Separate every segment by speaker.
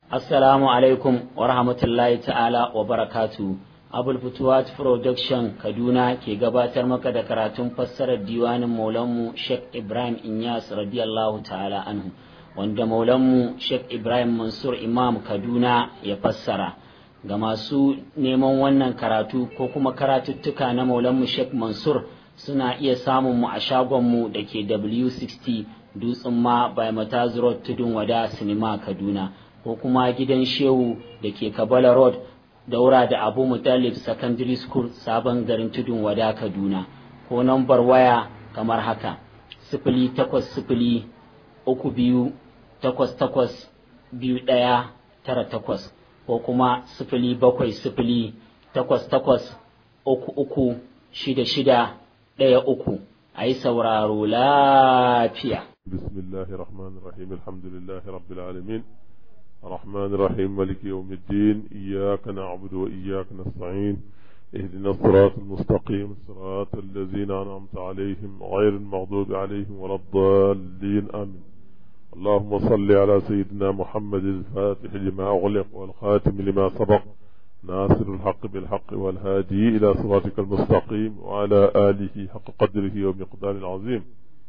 Speaker 1: Assalamu alaikum wa rahmatullahi ta'ala wa barakatu. Abul Futuwat Production Kaduna ke gabatar maka da karatun fassarar diwanin Maulanmu Sheikh Ibrahim Inyas radiyallahu ta'ala anhu, wanda Maulanmu Sheikh Ibrahim Mansur Imam Kaduna ya fassara. Ga masu neman wannan karatu ko kuma karatuttuka na Maulanmu Sheikh Mansur suna iya samun mu a shagonmu da ke W60 Dutsen ma by Mataz Road Tudun Wada Sinima Kaduna. ko kuma gidan shehu da ke kabala road daura da abu mutalib secondary school sabon garin tudun wada kaduna ko nambar waya kamar haka sifili takwas sifili uku biyu takwas takwas biyu ɗaya tara takwas ko kuma sifili bakwai sifili takwas takwas uku uku shida shida ɗaya uku a yi sauraro lafiya
Speaker 2: bismillahir rahmanir rahim alhamdulillahi rabbil alamin الرحمن الرحيم مالك يوم الدين إياك نعبد وإياك نستعين اهدنا الصراط المستقيم صراط الذين أنعمت عليهم غير المغضوب عليهم ولا الضالين آمين اللهم صل على سيدنا محمد الفاتح لما أغلق والخاتم لما سبق ناصر الحق بالحق والهادي إلى صراطك المستقيم وعلى آله حق قدره ومقدار العظيم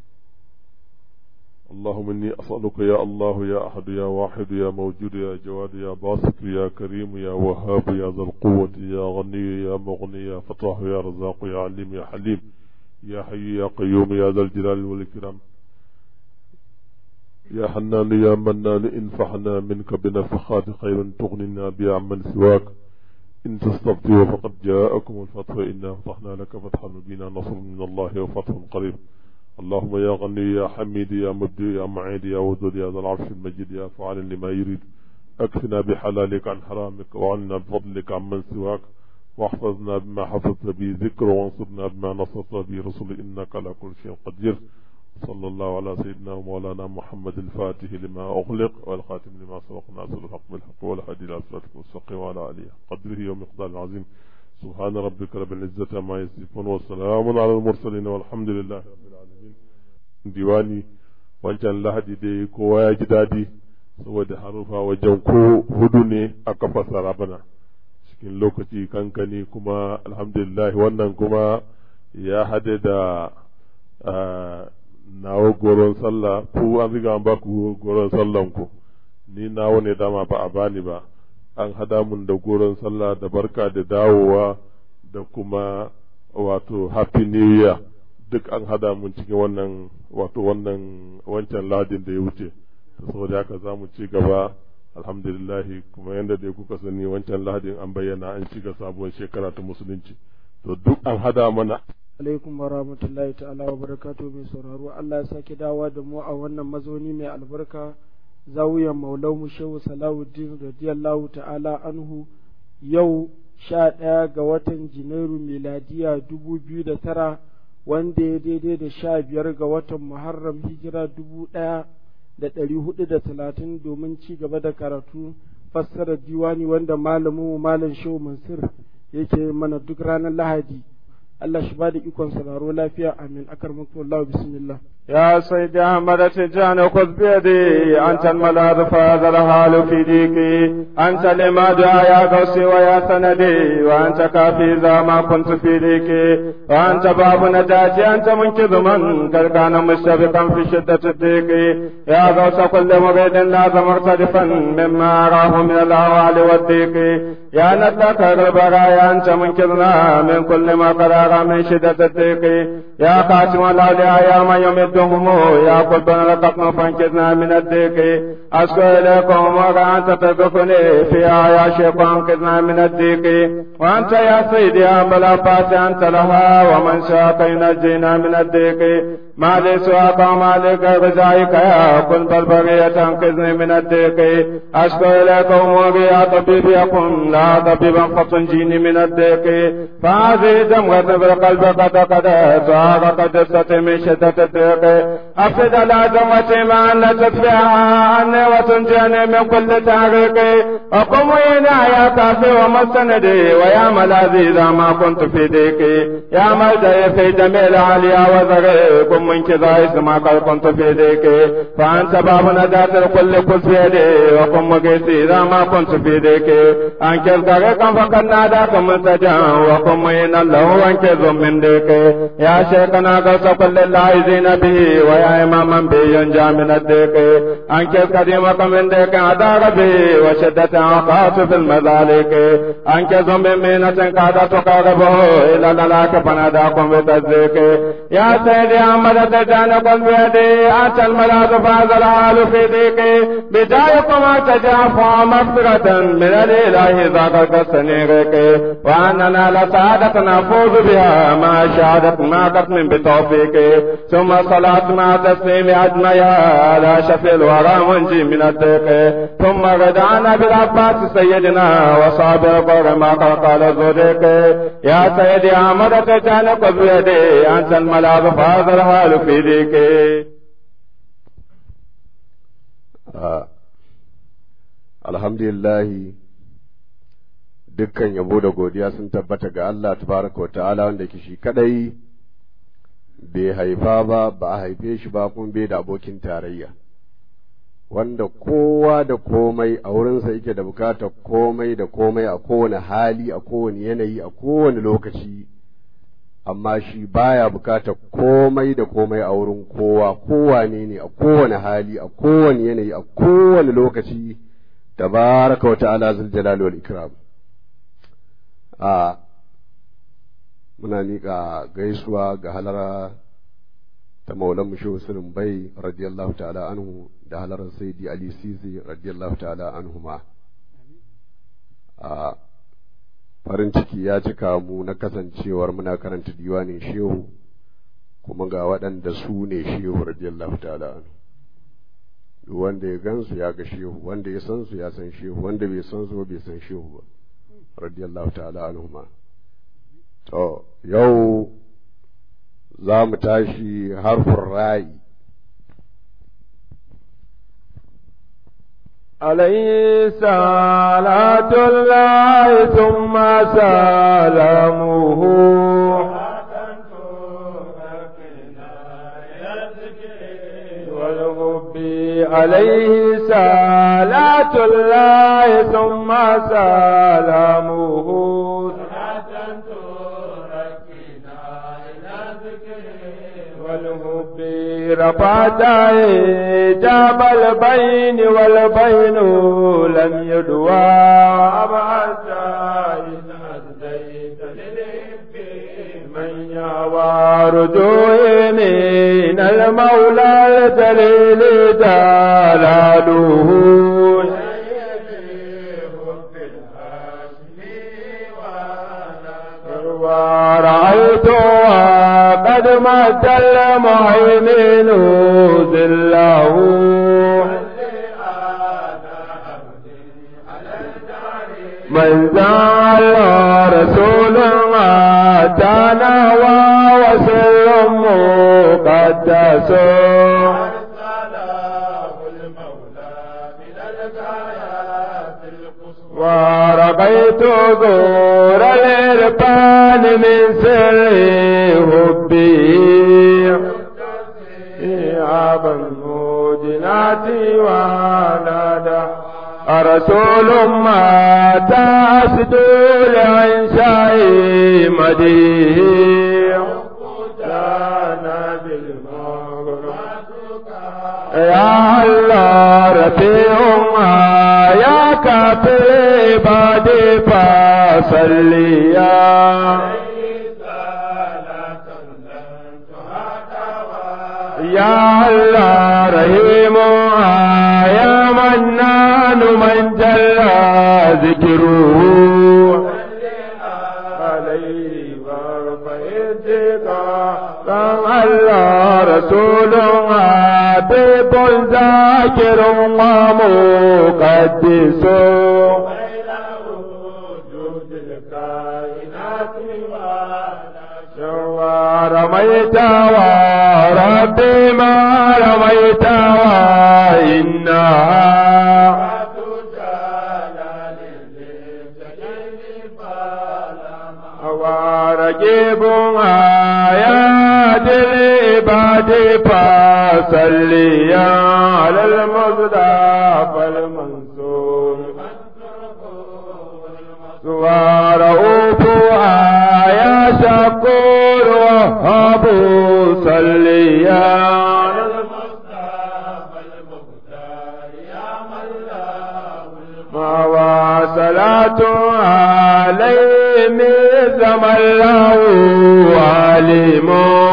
Speaker 2: اللهم إني أسألك يا الله يا أحد يا واحد يا موجود يا جواد يا باسط يا كريم يا وهاب يا ذا القوة يا غني يا مغني يا فتاح يا رزاق يا عليم يا حليم يا حي يا قيوم يا ذا الجلال والإكرام يا حنان يا منان انفعنا منك بنفخات خير تغننا بها عمن سواك إن تستفتوا فقد جاءكم الفتح إنا فتحنا لك فتحا مبينا نصر من الله وفتح قريب اللهم يا غني يا حميد يا مبدي يا معيد يا ودود يا ذا العرش المجيد يا فعال لما يريد اكفنا بحلالك عن حرامك وعنا بفضلك عمن سواك واحفظنا بما حفظت به ذكر وانصرنا بما نصرت به رسل انك على كل شيء قدير صلى الله على سيدنا ومولانا محمد الفاتح لما اغلق والخاتم لما سبق ناصر الحق بالحق والهادي الى صراطك المستقيم وعلى اله قدره ومقدار العظيم سبحان ربك رب العزه عما يصفون وسلام على المرسلين والحمد لله رب العالمين diwani wancan lahadi dai kowa ya ji daɗi saboda harufa wajen ko hudu ne aka fassara bana cikin lokaci kankani kuma alhamdulillah wannan kuma ya hade da nawa goron sallah ku an riga an baku goron sallan ku ni nawa ne dama ba a bani ba an hada mun da goron sallah da barka da dawowa da kuma wato happy new year duk an hada mun cikin wannan wato wannan wancan ladin da ya wuce saboda haka za mu ci gaba alhamdulillahi kuma yadda dai kuka sani wancan ladin an bayyana an shiga sabuwar shekara ta musulunci to duk an hada mana
Speaker 3: alaikum wa rahmatullahi ta'ala wa barakatu mai sauraro Allah ya sake dawa da mu a wannan mazauni mai albarka zawiyan maulau mu shehu salawuddin radiyallahu ta'ala anhu yau sha ɗaya ga watan janairu miladiya dubu biyu da tara wanda ya daidai da sha biyar ga watan Muharram hijira dubu ɗaya da ɗari hudu da talatin domin ci gaba da karatu fassarar diwani wanda malamin malam Shehu Mansur yake mana duk ranar Lahadi. Allah shi ba da ikon sauraro lafiya amin akar muku Allah bismillah.
Speaker 4: يا سيد أحمد تجان خذ بيدي أنت الملاذ فهذا الحال في ديكي أنت لماد يا قوسي ويا سندي وأنت كافي إذا ما كنت في ديكي وأنت باب نجاتي أنت منقذ من قد كان مشتبكا في شدة الضيق يا غوث كل مريد لازم مرتدفا مما أراه من الأهوال والضيق يا ندك البرايا أنت منقذنا من كل ما قد أرى من شدة الضيق يا خاتم الأولياء يا من يمد هم يا قلبنا لقطنا فانكذنا من الديك أشكو إليكم وأنت تدفني فيها يا شيخ وانقذنا من الديك وأنت يا سيدي يا بلافات أنت لها ومن شاك ينجينا من الديك ما لي سواك وما لي غزائك يا كن بالبغية تنقذني من الديك أشكو إليكم يا طبيب يقم لا طبيبا فتنجيني من الديك فهذه دمغة بالقلب قد قد سواك قد من شدة الديك أفسد على دمتي ما أن تتبعها عني وتنجيني من كل تعريق أقوم هنا يا كافي ومستندي ويا ملاذي إذا ما كنت في ديكي يا ملجأي في جميع العليا وذري قم منك ذا اسم قد كنت في ذيك فأنت باب نجاة الكل قل في يدي وقم مقيسي إذا ما كنت في ذيك أنكر طريقا فقد ناداك ملتجا وقم مهينا له وانكذ من ذيك يا شيخنا قوس كل العايزين به ويا إماما به ينجى من الذيك أنكر قديمك من ذيك أدار به وشدة عقاس في المذالك أنكر بمينة قد تقربه إلى الهلاك فناداكم بتصديق يا سيدي أحمد تجانكم بيدي أنت الملاذ فاز العال في ضيقي بدايكم تجافى مغفرة من الإله ذاك السنيرك وأننا لسعادة نفوز بها ما شهادة ما قسم بتوفيق ثم صلاة مع تسليم أجمعها على شفي الورى منجي من الضيق ثم غدعنا بالعباس سيدنا وصابر قر ما قال زودك يا سيدي أحمد تجانك بيدي أنت الملاذ فاز الحال في ضيقي
Speaker 5: alhamdulillahi dukkan yabo da godiya sun tabbata ga Allah tabaraka wa ta'ala wanda ke shi kadai bai haifa ba ba a haife shi ba kuma bai da abokin tarayya wanda kowa da komai a wurinsa yake da bukatar komai da komai a kowane hali a kowane yanayi a kowane lokaci amma shi baya bukatar komai da komai a wurin kowa kowane ne a kowane hali a kowane yanayi a kowane lokaci tabaraka wa ta'ala zul jalali wal ikram a muna miƙa gaisuwa ga halara ta maulan mushe sirin bai radiyallahu ta'ala anhu da halarar saidi ali sisi radiyallahu ta'ala anhu ma a farin ciki ya cika mu na kasancewar muna karanta diwanin shehu kuma ga waɗanda su ne shehu radiyallahu ta'ala anhu duk wanda ya gansu ya ga shehu wanda ya san su ya san shehu wanda bai san su bai san shehu ba radiyallahu ta'ala anhu ma to yau za mu tashi harfin ra'i
Speaker 4: عليه صلاة الله ثم سلامه والحب عليه صلاة الله ثم سلامه والحب رفعت جاب البين والبين لم يدوى أبعد من يوى رجوع من المولى الجليل جلاله ورأيتها قد مات المهيمن ذله من زال رسول أتانا وسر مقدس ورقيت دور الإرفان من سر حبي عاب الموجنات ونادى رسول ما تأسد لعنشاء مديه يا الله رفيعنا يا كافر عبادي فصليا يا الله رحيم يا منان من جل ذكره عليه كان الله رسول حبيب ذاكر ومقدس رميت وربي ما رميت وإنها ورجيب آيات العباد فصليا على المصطفى المنصور ورؤوف يا شكور وهب صليا على المصطفى المختار يا مولاه وصلاة عليه من الله عليم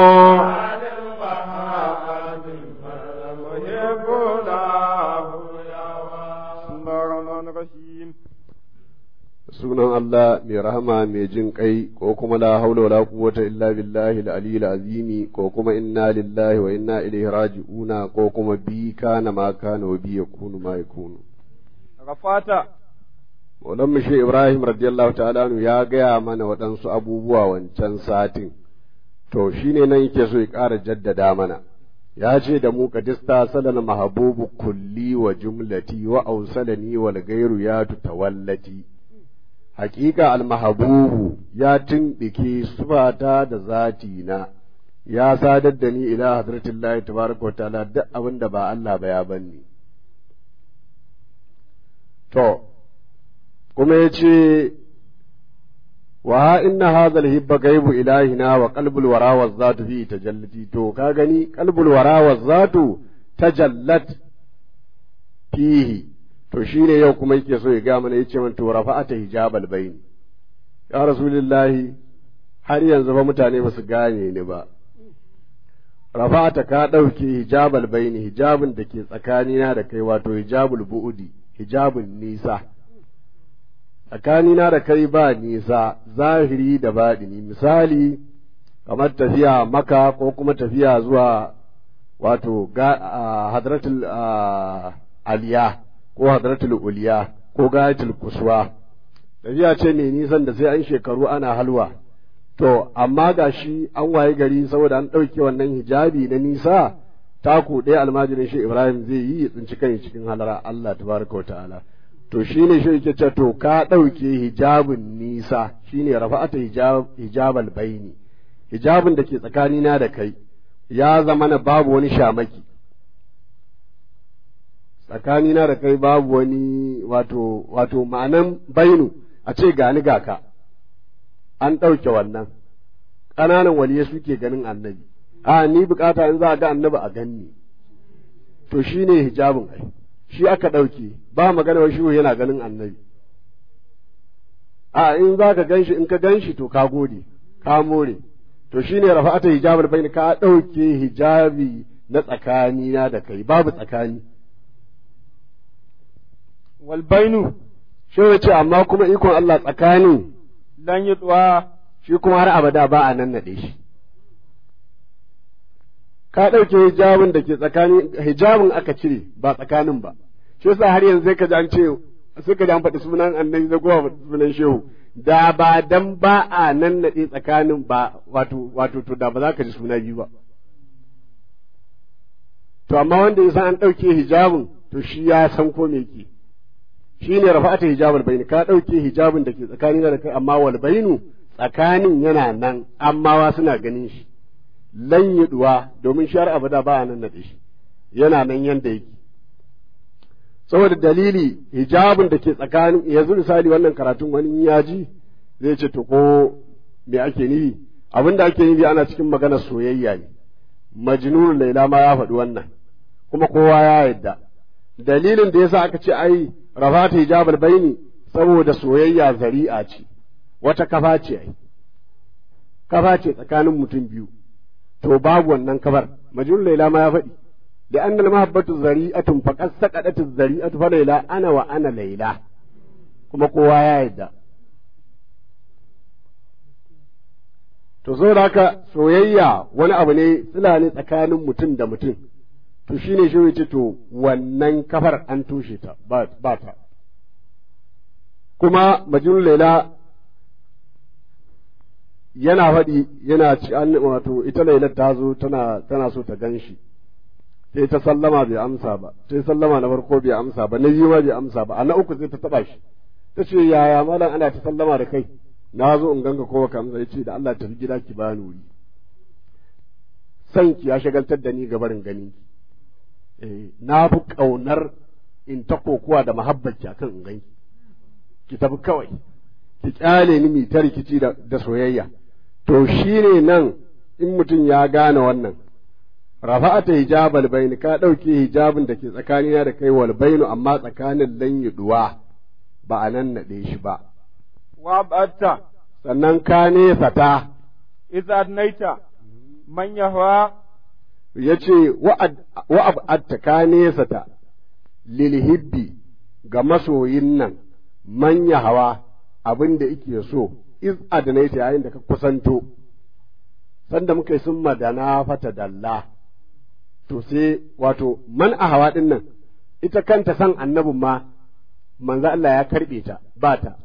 Speaker 5: sunan Allah mai rahama mai jin kai ko kuma la haula wala quwwata illa billahi al-aliyyil azimi ko kuma inna lillahi wa inna ilaihi raji'una ko kuma bi kana ma kana wa bi yakunu ma yakunu
Speaker 4: rafata
Speaker 5: Maulan Mushe Ibrahim radiyallahu ta'ala anhu ya gaya mana waɗansu abubuwa wancan satin to shine nan yake so ya ƙara jaddada mana ya ce da mu kadista salal mahabubu kulli wa jumlati wa ausalani wal gairu ya tawallati hakika almahabubu ya tumbike sufata da zati na ya sadar da ni ila hadratillahi tabaraka ta'ala duk abin da ba Allah ba ya banni to kuma ya ce wa inna hadha alhibba gaibu ilahina wa qalbul wara wa zatu fi tajallati to ka gani qalbul wara wa zatu tajallat fihi to shine yau kuma yake so ya ga mana yace man to rafa'ata hijabal bayn ya rasulullahi har yanzu ba mutane ba su gane ni ba rafa'ata ka ɗauke hijabal bayn hijabin da ke tsakanina da kai wato hijabul bu'udi hijabun nisa tsakanina da kai ba nisa zahiri da baɗini misali kamar tafiya maka ko kuma tafiya zuwa wato hadratul aliya ko hadratul uliya ko gayatul kuswa tafiya ce mai nisan da sai an shekaru ana halwa to amma ga shi an waye gari saboda an ɗauke wannan hijabi na nisa taku ɗaya almajirin shi ibrahim zai yi ya tsinci kai cikin halara allah tabaraka wa ta'ala to shine shi yake ce to ka ɗauke hijabin nisa shine rafa'ata hijab hijabal baini hijabin da ke tsakanina da kai ya zama na babu wani shamaki tsakanina da kai babu wani wato wato ma'anan bainu a ce gani ga ka an ɗauke wannan ƙananan waliye suke ganin annabi a ni bukata in za a ga annabi a ganni to shine hijabin ai shi aka ɗauke ba magana wa shiwu yana ganin annabi a in za ka gan shi in ka gan shi to ka gode ka more to shi ne rafa'ata hijabul bayni ka ɗauke hijabi na tsakanina da kai babu tsakani
Speaker 4: wal bainu
Speaker 5: shi ya ce amma kuma ikon Allah tsakani
Speaker 4: lan yutwa
Speaker 5: shi kuma har abada ba a nan naɗe shi ka ɗauke hijabin da ke tsakani hijabin aka cire ba tsakanin ba shi yasa har yanzu sai ka ji an ce sai ka ji an faɗi sunan annabi zai gowa sunan shehu da ba dan ba a nan naɗe tsakanin ba wato wato to da ba za ka ji suna biyu ba to amma wanda ya san an ɗauke hijabin to shi ya san ko me ke shi ne rafa'ata hijabul bayni ka ɗauke hijabin da ke tsakanin da kai amma wal bainu tsakanin yana nan amma wa suna ganin shi lan yi duwa domin shar abada ba a nan naɗe shi yana nan yanda yake saboda dalili hijabin da ke tsakanin yanzu misali wannan karatun wani ya ji zai ce to ko me ake nufi abin da ake nufi ana cikin maganar soyayya ne majnun laila ma ya faɗi wannan kuma kowa ya yadda dalilin da yasa aka ce ai rafata hijabul baini saboda soyayya zari'a ce wata kafa ce ai kafa ce tsakanin mutum biyu to babu wannan kafar majnun laila ma ya faɗi لأن المحبة ذريئة فقد سقطت الذريئة فليلى أنا وأنا ليلى كما قوة يا يدا to so da haka soyayya wani abu ne tsila ne tsakanin mutum da mutum to shine shi ce to wannan kafar an tushe ta ba ta kuma majnun laila yana faɗi yana ci wato ita lailar ta zo tana tana so ta gan shi sai ta sallama bai amsa ba sai sallama na farko bai amsa ba na biyu ma bai amsa ba a na uku sai ta taba shi ta ce yaya malam ana ta sallama da kai na zo in ganga ko baka amsa yace da Allah tafi gida ki bani wuri son ki ya shagaltar da ni ga barin ganin ki eh na fi kaunar in ta kokuwa da mahabbaci akan in ganki ki tafi kawai ki kyale ni mi ta rikici da, da soyayya to shine nan in mutum ya gane wannan rafa'ata hijabal baini ka ɗauke hijabin da ke tsakanina da kai wal bainu amma tsakanin lan duwa ba a nan naɗe shi ba
Speaker 4: wa ba'atta
Speaker 5: sannan ka nesa ta
Speaker 4: idza adnaita man yahwa
Speaker 5: ya ce wa'ab'atta ka nesa ta lilhibbi ga masoyin nan manya hawa abin da ike so iz adnaita yayin da ka kusanto sanda muka yi sun madana fata dalla to sai wato man a hawa ɗin nan ita kanta san annabin ma manzo Allah ya karɓe ta ba ta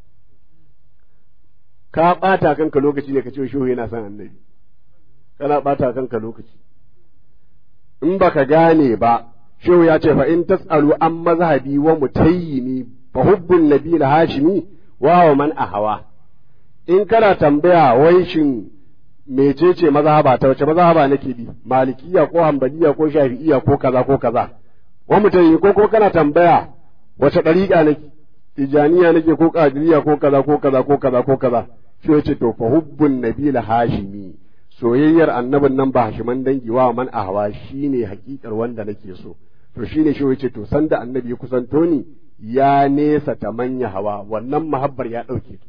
Speaker 5: ka ɓata kanka lokaci ne ka ce shehu yana son annabi kana ɓata kanka lokaci in baka gane ba shehu ya ce fa in tasalu an mazhabi wa mutayyimi fa hubbun nabil hashimi wa wa man ahawa in kana tambaya wai shin mecece mazhaba ta wace mazhaba nake bi malikiya ko hanbaliya ko shafi'iya ko kaza ko kaza wa mutayyimi ko ko kana tambaya wace dariƙa nake tijaniya nake ko qadiriyya ko kaza ko kaza ko kaza ko kaza shi yace to fa hubbun nabil hashimi soyayyar annabin nan ba hashiman dangi wa man ahwa shine hakikar wanda nake so to shine shi yace to sanda annabi ya kusanto ni ya nesa ta manya hawa wannan mahabbar ya dauke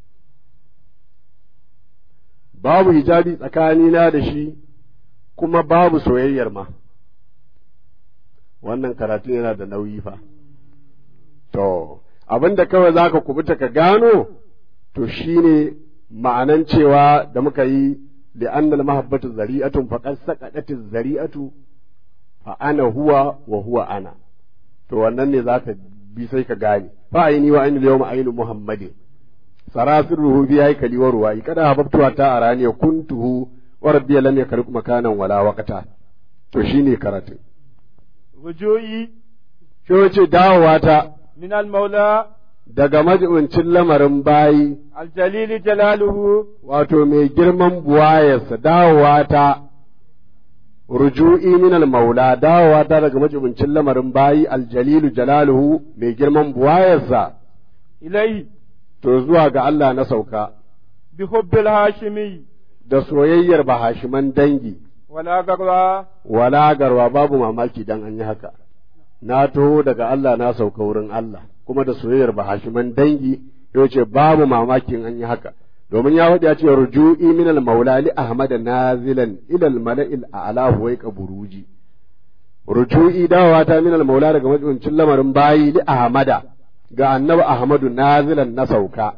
Speaker 5: babu hijabi tsakanina da shi kuma babu soyayyar ma wannan karatu yana da nauyi fa to abinda kawai zaka kubuta ka gano to shine ma'anan cewa da muka yi لأن المحبة ذريئة فقد سقطت الذريئة فأنا هو وهو أنا to wannan ne zaka bi sai ka gane fa aini wa aini yawma ainu muhammadin sarasiruhu bi haykali wa ruwai kada hababtuwa ta arani kuntuhu wa rabbi lam yakruk makanan wala waqta to shine karatu
Speaker 4: rujuyi
Speaker 5: shi wace dawowa ta
Speaker 4: min al-maula
Speaker 5: daga majibincin lamarin bayi
Speaker 4: aljalili jalaluhu
Speaker 5: wato mai girman buwayarsa dawowa ta ruju'i min al-maula dawowa ta daga majibincin lamarin bayi aljalilu jalaluhu mai girman buwayarsa
Speaker 4: ilai
Speaker 5: to zuwa ga Allah na sauka
Speaker 4: bi hubbil hashimi
Speaker 5: da soyayyar bahashiman dangi
Speaker 4: wala garwa
Speaker 5: wala garwa babu mamaki dan an yi haka na taho daga Allah na sauka wurin Allah kuma da soyayyar bahashiman dangi ya ce babu mamakin an yi haka domin ya faɗi ya ce ruju'i min al-maula li ahmad nazilan ila al-mala'il a'la huwa buruji ruju'i dawowa ta min al-maula daga majibincin lamarin bayi li ahmada ga annabi ahmadu nazilan na sauka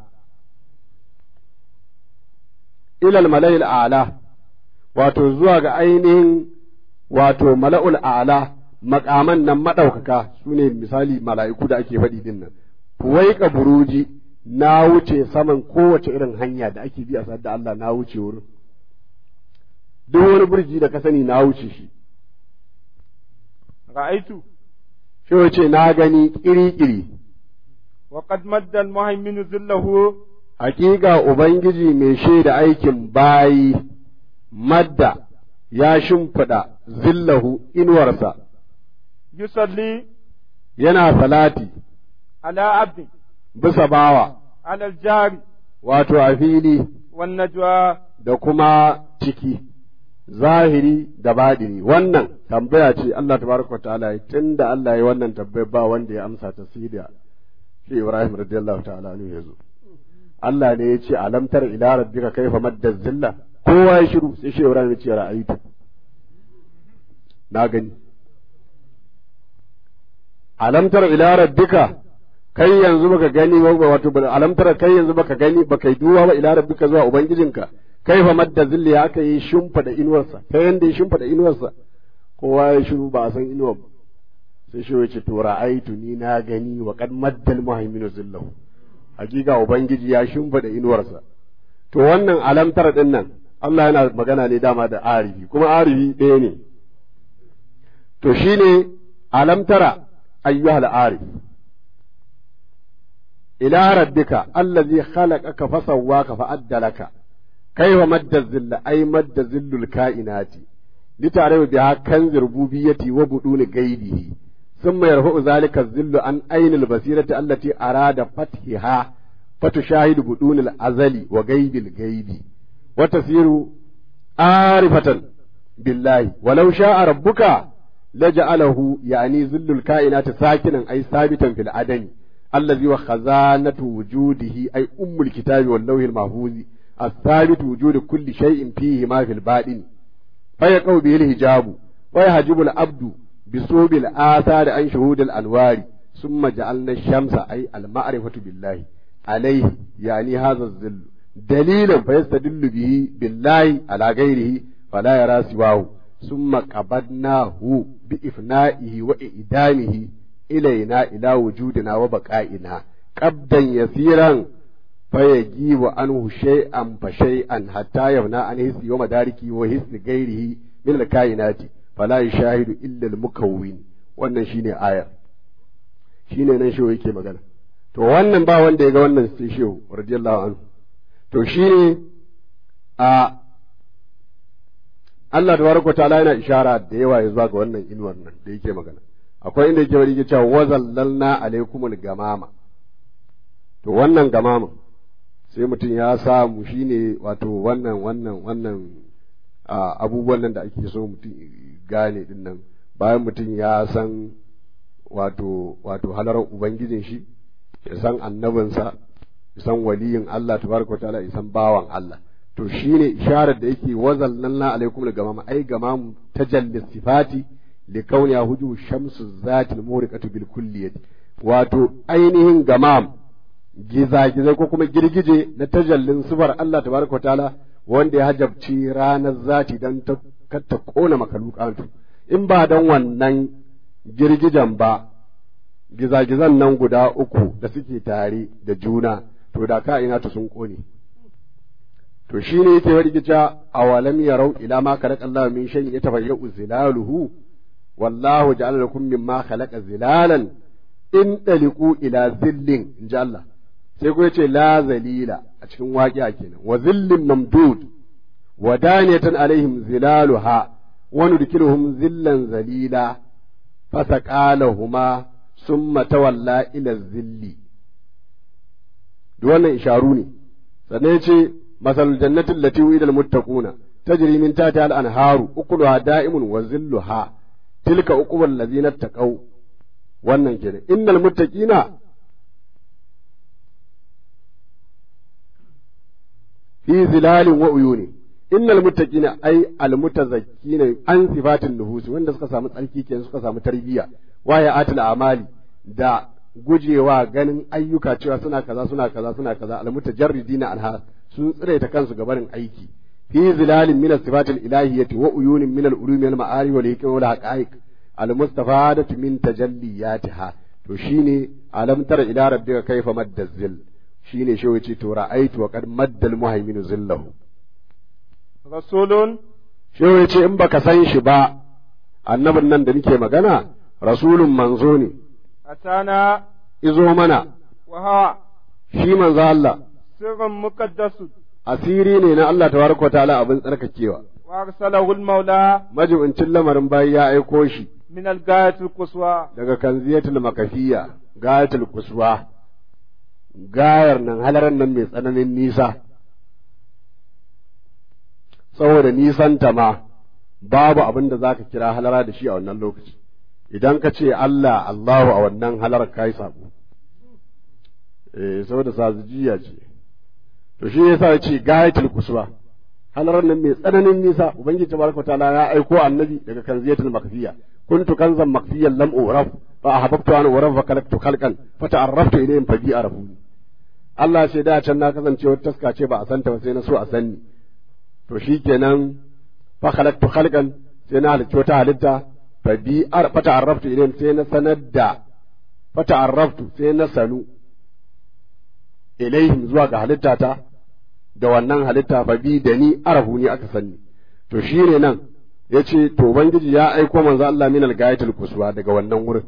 Speaker 5: ila al-mala'il a'la wato zuwa ga ainihin wato mala'ul a'la makaman nan maɗaukaka su ne misali mala'iku da ake faɗi din nan fuwaika buruji na wuce saman kowace irin hanya da ake bi a sadda da Allah na wuce wurin duk wani burji da ka sani na wuce shi
Speaker 4: ra'aitu
Speaker 5: shi wace na gani kiri-kiri
Speaker 4: wa qad madda al-muhaymin zillahu
Speaker 5: hakika ubangiji mai shaida aikin bayi madda ya shimfiɗa zillahu inuwarsa
Speaker 4: yusalli
Speaker 5: yana salati
Speaker 4: ala abdi
Speaker 5: bisa bawa
Speaker 4: ala al-jari
Speaker 5: wato a fili
Speaker 4: wan najwa
Speaker 5: da kuma ciki zahiri da baɗini wannan tambaya ce Allah tabaraka wa ta'ala tun da Allah ya wannan tambaya ba wanda ya amsa ta sai da shi Ibrahim radiyallahu ta'ala anhu yazo Allah ne ya ce alam tara ila rabbika kaifa madda zilla kowa ya shiru sai shi Ibrahim ya ce ra'aytu na gani alam tara ila rabbika kai yanzu baka gani wato alam tara kai yanzu baka gani baka yi duwa ba ila rabbika zuwa ubangijinka kai fa madda zilli ya aka yi shimfada inuwarsa ta yanda ya shimfada inuwarsa kowa ya shiru ba a san inuwar ba sai shi yace to ra'aitu ni na gani wa qad maddal muhaiminu zillahu hakika ubangiji ya shimfada inuwarsa to wannan alam tara din nan Allah yana magana ne dama da arifi kuma arifi ɗaya ne to shine alam tara ayyuhal arif ila rabbika allazi khalaqaka fasawwaka fa'addalaka kaifa madda zilla ay madda zillul kainati litare biha kan rububiyyati wa buduni gaibihi ثم يرفع ذلك الذل عن عين البصيرة التي أراد فتحها فتشاهد بدون الأزل وغيب الغيب وتصير عارفة بالله ولو شاء ربك لجعله يعني ذل الكائنات ساكنا أي ثابتا في العدن الذي هو خزانة وجوده أي أم الكتاب واللوح المحفوظ الثابت وجود كل شيء فيه ما في الباطن فيقو به الحجاب ويحجب العبد بصوب الآثار عن شهود الأنوار ثم جعلنا الشمس أي المعرفة بالله عليه يعني هذا الظل دليلا فيستدل به بالله على غيره فلا يرى سواه ثم قبضناه بإفنائه وإعدامه إلينا إلى وجودنا وبقائنا قبضا يسيرا فيجيب عنه شيئا فشيئا حتى يبنى عن حس ومداركه وحس غيره من الكائنات فلا يشاهد إلا المكون wannan shine ayar shine nan shehu yake magana to wannan ba wanda ya ga wannan sai shehu radiyallahu anhu to shine a Allah tabaraka ta'ala yana ishara da yawa ya zuwa ga wannan inuwar nan da yake magana akwai inda yake bari yake cewa wazallalna alaikumul gamama to wannan gamama sai mutum ya samu shine wato wannan wannan wannan abubuwan nan da ake so mutum gane din nan bayan mutum ya san wato wato halarar ubangijin shi ya san annabinsa ya san waliyin Allah tabaraka ta'ala ya san bawan Allah to shine isharar da yake wazallalna alaikum da gamama ai gamam tajalli sifati li kauniya huju shamsu zati al-muriqatu bil kulliyati wato ainihin gamam gizagizai ko kuma girgije na tajallin sifar Allah tabaraka wa ta'ala wanda ya hajabci ranar zati dan ta ta kona makalukantu in ba dan wannan girgijen ba gizagizan nan guda uku da suke tare da juna to da ka ina ta sun kone to shine yake wargica awalam yarau ila ma khalaqa Allah min shay'in yatafayyu zilaluhu wallahu ja'ala lakum mimma khalaqa zilalan in daliku ila zillin inji Allah sai ku yace la zalila a cikin waƙiya kenan wa zillin mamdud wa daniyatan alaihim zilaluha wa nudkiluhum zillan zalila fasaqalahuma summa tawalla ila zilli duk wannan isharu ne sannan yace masalul jannati allati wa'ida almuttaquna tajri min tahtiha al-anharu ukuluha da'imun wa zilluha tilka uqubal ladzina taqaw wannan kenan innal muttaqina fi zilalin wa uyuni innal muttaqina ay al mutazakkina an sifatin nuhus wanda suka samu tsarki kenan suka samu tarbiyya wa ya atil amali da gujewa ganin ayyuka cewa suna kaza suna kaza suna kaza al mutajarridina anha sun tsire ta kansu gabarin aiki fi zilalin min sifatil ilahiyyati wa uyunin min al ulumi wal ma'ari wal hikam wal haqa'iq al mustafadatu min tajalliyatiha to shine alam tara ila rabbika kayfa madda zil shine shi yace to ra'aitu wa qad maddal muhaimin zillahu
Speaker 4: rasulun
Speaker 5: shi yace in baka san shi ba annabin nan da nake magana rasulun manzo ne
Speaker 4: atana
Speaker 5: izo mana
Speaker 4: wa hawa
Speaker 5: shi manzo Allah
Speaker 4: sirrun muqaddasu
Speaker 5: asiri ne na Allah tabaraka wa ta'ala abin tsarkakewa
Speaker 4: wa arsalahu al-maula
Speaker 5: majibincin lamarin bayi ya aiko shi
Speaker 4: min al-gayatil quswa
Speaker 5: daga kanziyatul makafiya gayatul kuswa gayar nan halaran nan mai tsananin nisa saboda nisanta ma babu abin da za ka kira halara da shi a wannan lokaci idan ka ce Allah Allahu a wannan halar ka yi sabo eh saboda sazujiya ce to shi yasa ya ce gayatul kuswa halarar nan mai tsananin nisa ubangiji tabaraka ta'ala ya aiko annabi daga kanziyatul makfiya kuntu kanzan makfiyan lam uraf fa ahabbtu an uraf fa kalaktu khalqan fa ta'arraftu ilayhim fa bi arafuni Allah sai da can na kasance wata taska ce ba a santa ba sai na so a sanni to shikenan fa khalaqtu khalqan sai na halicci wata halitta fa bi ar fa ta'arraftu ilayhim sai na sanar da fa ta'arraftu sai na sanu ilaihim zuwa ga halittata da wannan halitta fa bi da ni arahu ni aka sanni to shine nan yace to ubangiji ya aiko manzo Allah min al-gayatul kuswa daga wannan wurin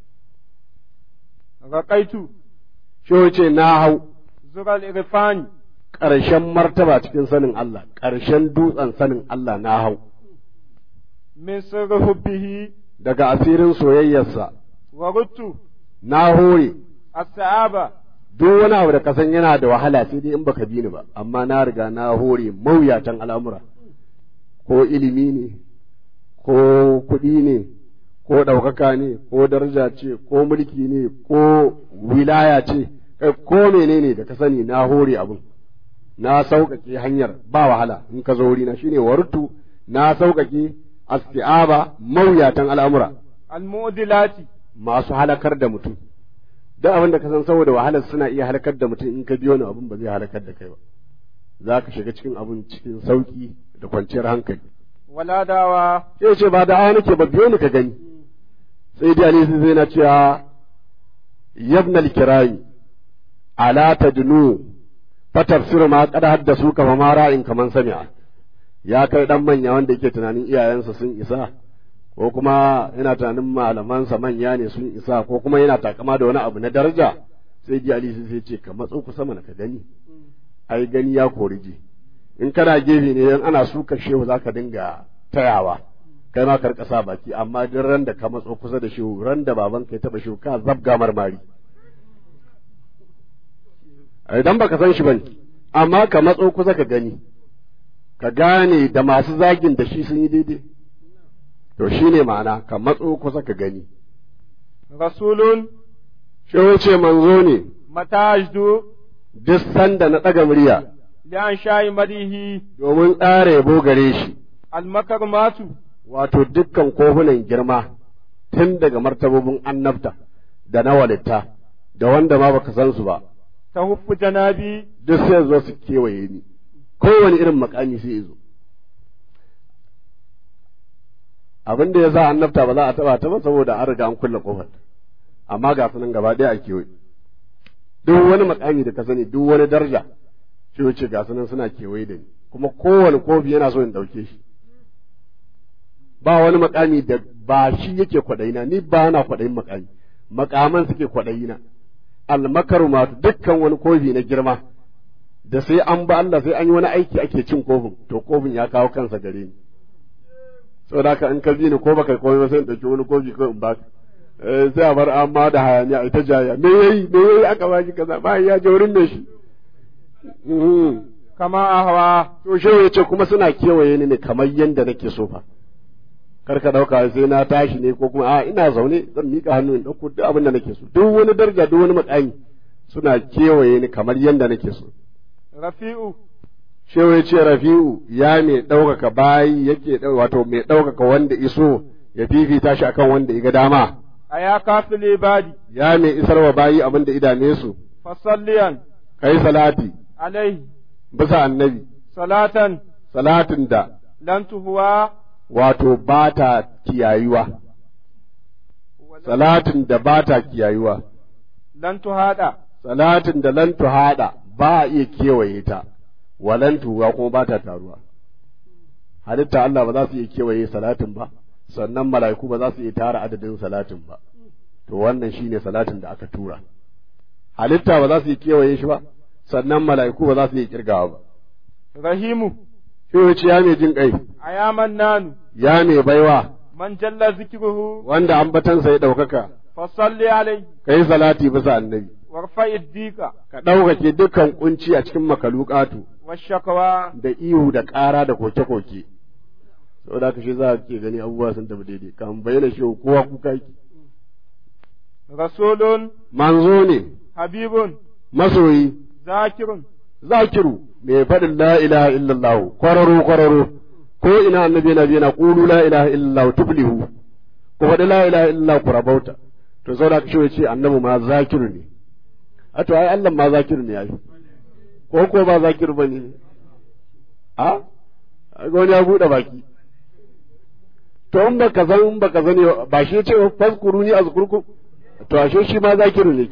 Speaker 4: raqaitu
Speaker 5: shi yace na hau
Speaker 4: zural irfani
Speaker 5: ƙarshen martaba cikin sanin Allah ƙarshen dutsen sanin Allah na hau
Speaker 4: من سر حبه
Speaker 5: daga asirin soyayyarsa
Speaker 4: وردت
Speaker 5: na hore
Speaker 4: السعابة
Speaker 5: duk wani abu da ka san yana da wahala sai dai in baka bi ni ba amma na riga na hore mawuyatan al'amura ko ilimi ne ko kuɗi ne ko ɗaukaka ne ko daraja ce ko mulki ne ko wilaya ce kai ko menene da ka sani na hore abin na sauƙaƙe hanyar ba wahala in ka zo wurina shine wartu na sauƙaƙe asti'aba mawuyatan al'amura
Speaker 4: المعدلات
Speaker 5: masu halakar da mutum duk abin da ka san saboda wahalar suna iya halakar da mutum in ka biyo ni abin ba zai halakar da kai ba za ka shiga cikin abin cikin sauki da kwanciyar hankali
Speaker 4: ولا دعوى
Speaker 5: sai ce ba da aya nake ba biyo ni ka gani sai dai ali sai na cewa yabna al-kirami ala tadnu fatafsir ma qad haddasu ka ma ra'in kaman sami'a ya kai dan manya wanda yake tunanin iyayensa sun isa ko kuma yana tunanin malamansa manya ne sun isa ko kuma yana takama da wani abu na daraja sai ji ali sai ce ka matso kusa mana ka gani ai gani ya kori ji in kana gefe ne in ana suka shehu zaka dinga tayawa kai ma ka rika sa baki amma duk ran da ka matso kusa da shehu ran da baban ka ya taba shehu ka zabga marmari idan baka san shi bane amma ka matso kusa ka gani ka gane da masu zagin da shi sun yi daidai to shine ma'ana ka matso kusa ka gani
Speaker 4: رسول
Speaker 5: shehu ce manzo ne
Speaker 4: متى أجد
Speaker 5: duk sanda na ɗaga murya
Speaker 4: لأنشاء مديه
Speaker 5: domin tsara yabo gare shi
Speaker 4: المكرمات
Speaker 5: wato dukkan kofunan girma tun daga martabobin annabta da na walitta da wanda ma baka san su ba
Speaker 4: تهف جنابي
Speaker 5: duk sai zo su kewaye ni kowane irin makami sai zo abin da ya sa annabta ba za a taba ta ba saboda an riga an kulle kofar amma ga sunan gaba ɗaya a kewaye duk wani makami da ka sani duk wani daraja shi wuce ga sunan suna kewaye da ni kuma kowane kofi yana so in ɗauke shi ba wani makami da ba shi yake kwaɗayina ni ba na kwaɗayin makami makaman suke kwaɗayina almakaru ma dukkan wani kofi na girma da sai an ba Allah sai an yi wani aiki ake cin kofin to kofin ya kawo kansa gare ni saboda haka in ka bi ni ko baka komai ba sai in ɗauki wani kofi ko in baka Eh, sai a bar amma da hayaniya ita jaya me yayi me yayi aka baki kaza ba ya je wurin me shi Mhm.
Speaker 4: كما أهوى
Speaker 5: to shehu ya ce kuma suna kewaye ni ne kamar yadda nake so fa kar ka dauka sai na tashi ne ko kuma a ina zaune zan mika hannu in dauko duk abin da nake so duk wani daraja duk wani makami suna kewaye ni kamar yadda nake so
Speaker 4: رفيع
Speaker 5: shehu ya ce rafi'u ya mai ɗaukaka bayi yake ɗau- wato mai ɗaukaka wanda iso ya fifita shi akan wanda iga dama
Speaker 4: أيا كافي العباد
Speaker 5: ya mai isarwa bayi abin da idame su
Speaker 4: فصليا
Speaker 5: kai salati
Speaker 4: عليه
Speaker 5: bisa annabi
Speaker 4: صلاة
Speaker 5: salatin da
Speaker 4: لن تهوى
Speaker 5: wato ba ta kiyayuwa salatin da ba ta kiyayuwa
Speaker 4: لن تهادى
Speaker 5: salatin da lan haɗa ba a iya kewaye ta walan tuwa kuma ba ta taruwa halitta Allah ba za su iya kewaye salatin ba sannan mala'iku ba za su iya tara adadin salatin ba to wannan shine salatin da aka tura halitta ba za su iya kewaye shi ba sannan mala'iku ba za su iya kirgawa ba
Speaker 4: رحيم
Speaker 5: shi wuce ya mai jin kai
Speaker 4: أيا منان
Speaker 5: ya mai baiwa
Speaker 4: من جل ذكره
Speaker 5: wanda ambatansa ya ɗaukaka
Speaker 4: فصل عليه
Speaker 5: kai salati bisa annabi
Speaker 4: وارفع الديك
Speaker 5: ka ɗaukake dukkan kunci a cikin makalukatu
Speaker 4: والشكوى
Speaker 5: da ihu da ƙara da koke-koke saboda haka shi za ke gani abubuwa sun tafi daidai kan bayyana shi kowa kuka yake
Speaker 4: رسول
Speaker 5: manzo ne
Speaker 4: حبيب
Speaker 5: masoyi
Speaker 4: ذاكر
Speaker 5: zakiru mai faɗin la ilaha illallah kwararo kwararo ko ina annabi yana yana qulu la ilaha illallah tuflihu ko faɗi la ilaha illallah ku rabauta to saboda haka shi ya ce annabi ma zakiru ne a to ai Allah ma zakiru ne ai ko ko ba zakiru bane a ga wani ya buɗe baki to in baka san in baka sani ba shi ce fazkuruni azkurkum to ashe shi ma zakiru ne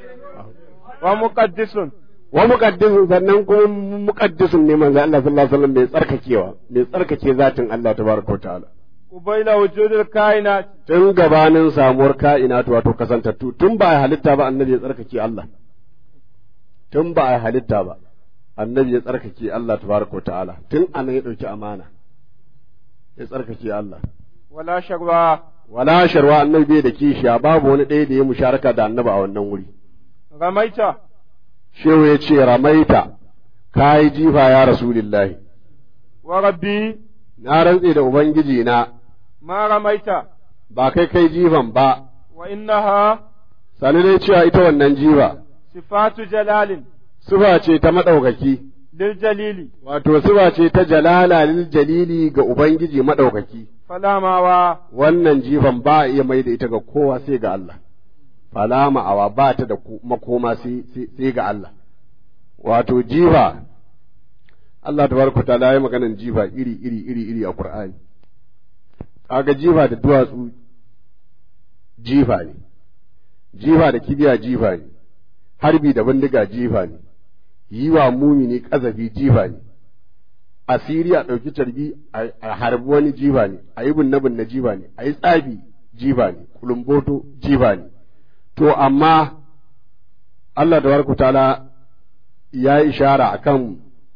Speaker 4: ومقدس
Speaker 5: wa muqaddisun sannan kuma muqaddisun ne manzo Allah sallallahu alaihi wasallam mai tsarkakewa mai tsarkake zatin Allah tabaraka ta'ala
Speaker 4: قبيل وجود الكائنات
Speaker 5: tun gabanin samuwar ka'inatu wato kasantattu tun ba a halitta ba annabi ya tsarkake Allah tun ba a halitta ba annabi ya tsarkake Allah tabaraka ta'ala tun anan ya dauki amana ya tsarkake Allah
Speaker 4: ولا شروا
Speaker 5: wala sharwa annabi bai da kishiya babu wani ɗaya da ya musharaka da annabi a wannan wuri
Speaker 4: رميت
Speaker 5: shehu ya ce ramaita ka yi jifa ya rasulillahi
Speaker 4: وربي
Speaker 5: na rantse da ubangiji na
Speaker 4: ما رميت
Speaker 5: ba kai kai jifan ba
Speaker 4: وإنها
Speaker 5: sani dai cewa ita wannan jifa
Speaker 4: صفات جلال
Speaker 5: suba ce ta maɗaukaki
Speaker 4: للجليل
Speaker 5: wato suba ce ta jalala lil jalili ga ubangiji maɗaukaki
Speaker 4: فلا ماوى
Speaker 5: wannan jifan ba a iya mai da ita ga kowa sai ga Allah fala ma'awa ba ta da ku- makoma sai sai- sai ga Allah wato jifa Allah tabaraka ta'ala ya maganan jifa iri iri iri iri a Qur'ani kaga jifa da duwatsu jifa ne jifa da kibiya jifa ne harbi da bindiga jifa ne yi wa mumini kazafi jifa ne asiri a ɗauki carbi a harbi wani jiba ne a yi binne binne jiba ne a yi tsafi jiba ne kulumboto jiba ne to amma Allah da ta'ala ya yi ishara akan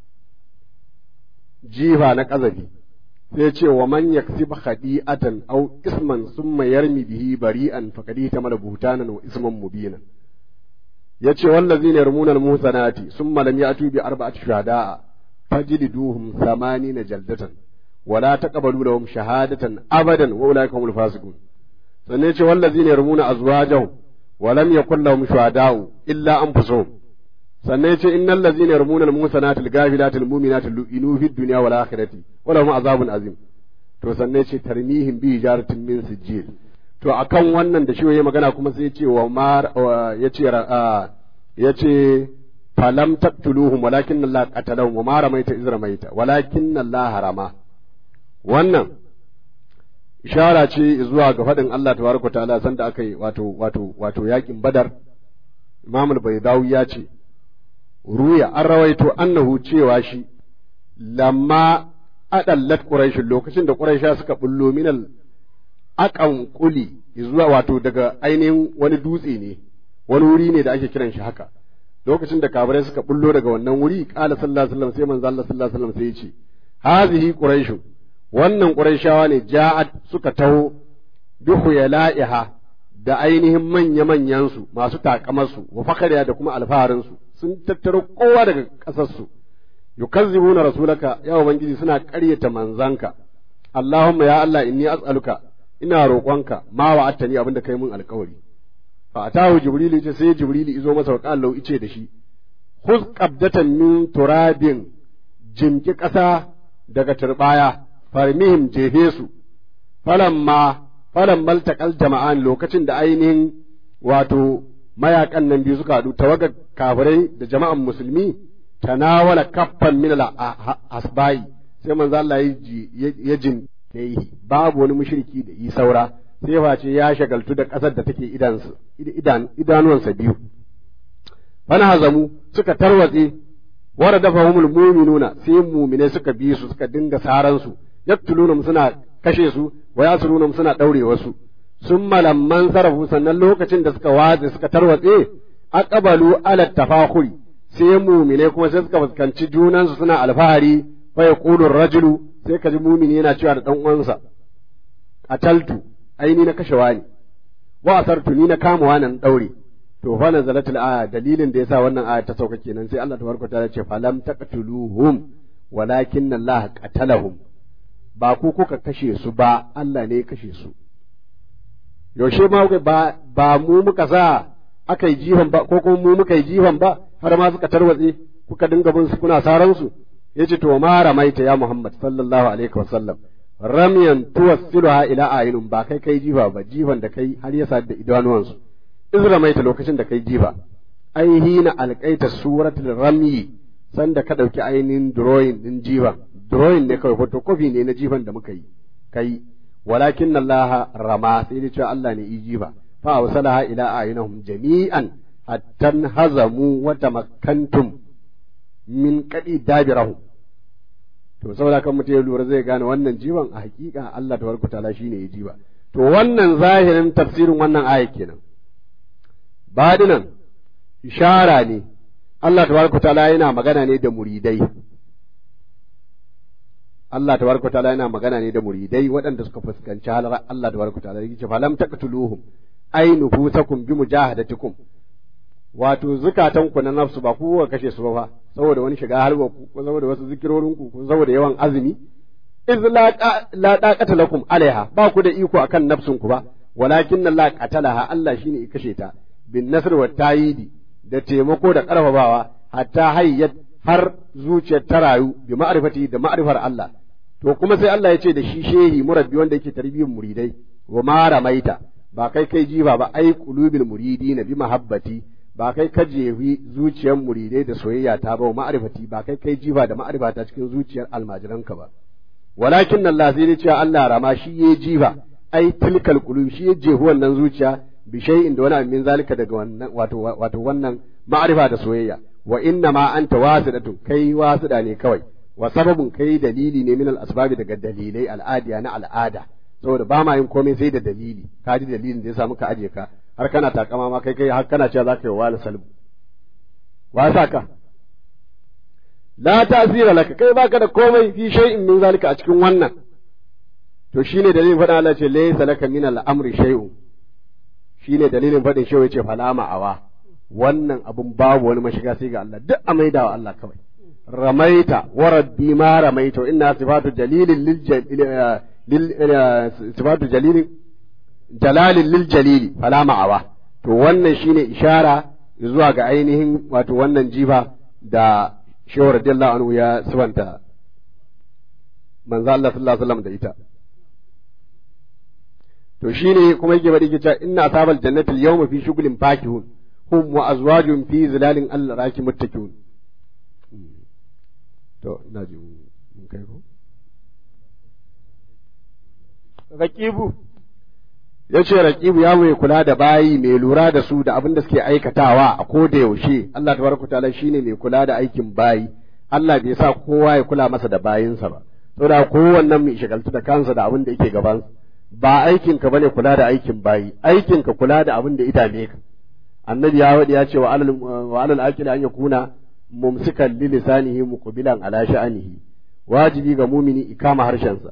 Speaker 5: jifa na ƙazafi sai ce wa man yaksib khadi'atan aw isman summa yarmi bihi bari'an faqad tamala buhtanan wa isman mubinan yace wallazina yarmuna al-muhsanati summa lam ya'tu bi arba'ati shuhada'a فاجلدوهم ثمانين جلدة ولا تقبلوا لهم شهادة أبدا وأولئك هم الفاسقون سنيت والذين يرمون أزواجهم ولم يكن لهم شهداء إلا أنفسهم سنيت إن الذين يرمون المحصنات الغافلات المؤمنات لئنوا في الدنيا والآخرة ولهم عذاب عظيم to sanne ce tarmihim bi jaratin min sijil to akan wannan da shi yayi magana kuma sai ya ce wa mar ya ce ya ce falam taqtuluhum walakin Allah qatalahum wa ma ramaita iz ramaita walakin Allah harama wannan ishara ce zuwa ga faɗin Allah tabaraka ta'ala sanda aka yi wato wato wato yakin Badar Imam al-Baydawi ya ce ruya an rawaito annahu cewa shi lamma adallat quraish lokacin da quraisha suka bullo minal aqan quli zuwa wato daga ainihin wani dutse ne wani wuri ne da ake kiran shi haka lokacin da kafirai suka bullo daga wannan wuri qala sallallahu alaihi wasallam sai manzo Allah sallallahu alaihi wasallam sai ya ce hazihi quraish wannan quraishawa ne ja'at suka taho bi khuyala'iha da ainihin manya manyan su masu takamar su wa fakariya da kuma alfaharin su sun tattaro kowa daga kasar su yukazzibuna rasulaka ya ubangiji suna ƙaryata manzanka Allahumma ya Allah inni as'aluka ina roƙonka ma wa'attani abinda kai mun alƙawari fa atahu jibrilu ce sai jibrilu izo masa wa qala ice da shi khuz qabdatan min turabin jimki ƙasa daga turbaya farmihim jefe su falamma falan maltaqal jama'an lokacin da ainihin wato mayakan nan biyu suka haɗu tawagar kafirai da jama'an musulmi tanawala kaffan min asbai sai manzo Allah ya jin babu wani mushriki da yi saura sai face ya shagaltu da ƙasar da take idansu idan idanuwansa biyu fana hazamu suka tarwatse wara dafa humul mu'minuna sai mu'mine suka bi su suka dinga saran su yaktuluna suna kashe su wa yasuruna suna daure wasu summa lamman sarafu sannan lokacin da suka watse suka tarwatse aqbalu ala tafakhuri sai mu'mine kuma sai suka fuskanci junansu suna alfahari fa yaqulu rajulu sai kaji mu'mini yana cewa da dan uwansa qataltu aini na kashe wani wa asartu ni na kama wannan daure to fa nazalatul aya dalilin da yasa wannan aya ta sauka kenan sai Allah tabaraka ta ce falam taqtuluhum walakin Allah qatalahum ba ku kuka kashe su ba Allah ne ya kashe su yaushe ma ba ba mu muka sa aka yi jihon ba ko kuma mu muka yi jihon ba har ma suka tarwatse kuka dinga bin su kuna saran su yace to ma ramaita ya Muhammad sallallahu alaihi wasallam ramyan tuwassiluha ila ayinun ba kai kai jifa ba jifan da kai har ya sadu da idanuwansu izra maita lokacin da kai jifa ai hina alqaita suratul ramyi sanda ka dauki ainihin drawing din jifa drawing ne kawai photocopy ne na jifan da muka yi kai walakin Allah rama sai da cewa Allah ne yi jifa fa awsalaha ila ayinahum jami'an hatta hazamu wa tamakkantum min qadi dabirahum to saboda kan mutum ya lura zai gane wannan jiban a hakika Allah tabaraka ta'ala shine ya jiba to wannan zahirin tafsirin wannan aya kenan badinan ishara ne Allah tabaraka ta'ala yana magana ne da muridai Allah tabaraka ta'ala yana magana ne da muridai waɗanda suka fuskanci halar Allah tabaraka ta'ala yake falam taqtuluhum ay nufusakum bi mujahadatikum wato zukatan ku na nafsu ba ku ka kashe su ba saboda wani shiga halwa ku ko saboda wasu zikirorin ku ko saboda yawan azumi iz la taqata lakum alaiha ba ku da iko akan nafsun ku ba walakin Allah qatalaha Allah shine ya kashe ta bin nasr wa tayidi da taimako da karfafawa hatta hayyat har zuciyar ta rayu bi ma'rifati da ma'rifar Allah to kuma sai Allah ya ce da shi shehi murabbi wanda yake tarbiyyar muridai wa ma ramaita ba kai kai jiba ba ai qulubil muridina bi mahabbati ba kai ka jefi zuciyar muridai da soyayya ta ba ma'rifati ba kai kai jiba da ma'rifata cikin zuciyar almajiranka ba walakin Allah sai ne cewa Allah rama shi ya jiba ai tilkal qulub shi ya jefi wannan zuciya bi shay'in da wani min zalika daga wannan wato wato wannan ma'rifa da soyayya wa inna ma anta wasidatun kai wasida ne kawai wa sababun kai dalili ne min al-asbabi daga dalilai al'adiya na al'ada saboda ba ma yin komai sai da dalili ka ji dalilin da ya sa muka aje ka har kana takama ma kai kai har kana cewa zaka yi wala salbu wa sa ka la tasira laka kai baka da komai fi shay'in min zalika a cikin wannan to shine dalilin faɗin Allah ce laysa laka min al-amri shay'un shine dalilin faɗin shehu yace fala ma'awa wannan abun babu wani mashiga sai ga Allah duk a maidawa Allah kawai ramaita wa rabbi ma ramaita inna sifatu jalilin lil sifatu jalilin jalalin lil jalili fala ma'awa to wannan shine ishara zuwa ga ainihin wato wannan jifa da shehu radiyallahu anhu ya sifanta manzo Allah sallallahu alaihi wasallam da ita to shine kuma yake bari cewa inna ashabal jannati al-yawma fi shughlin fakihun hum wa azwajun fi zilalin al-raki muttakiun to ina ji mun kai ko
Speaker 4: raqibu
Speaker 5: yace raqibu ya mai kula da bayi mai lura da su da abin da suke aikatawa a ko da yaushe Allah tabaraka taala shine mai kula da aikin bayi Allah bai sa kowa ya kula masa da bayinsa ba saboda kowannen mai shagaltu da kansa da abin da yake gabansa ba aikinka bane kula da aikin bayi aikinka kula da abin da idame ka annabi ya wadi ya ce wa alal wa alal aqil an yakuna mumsikan li lisanihi muqbilan ala sha'anihi wajibi ga mumini ikama harshensa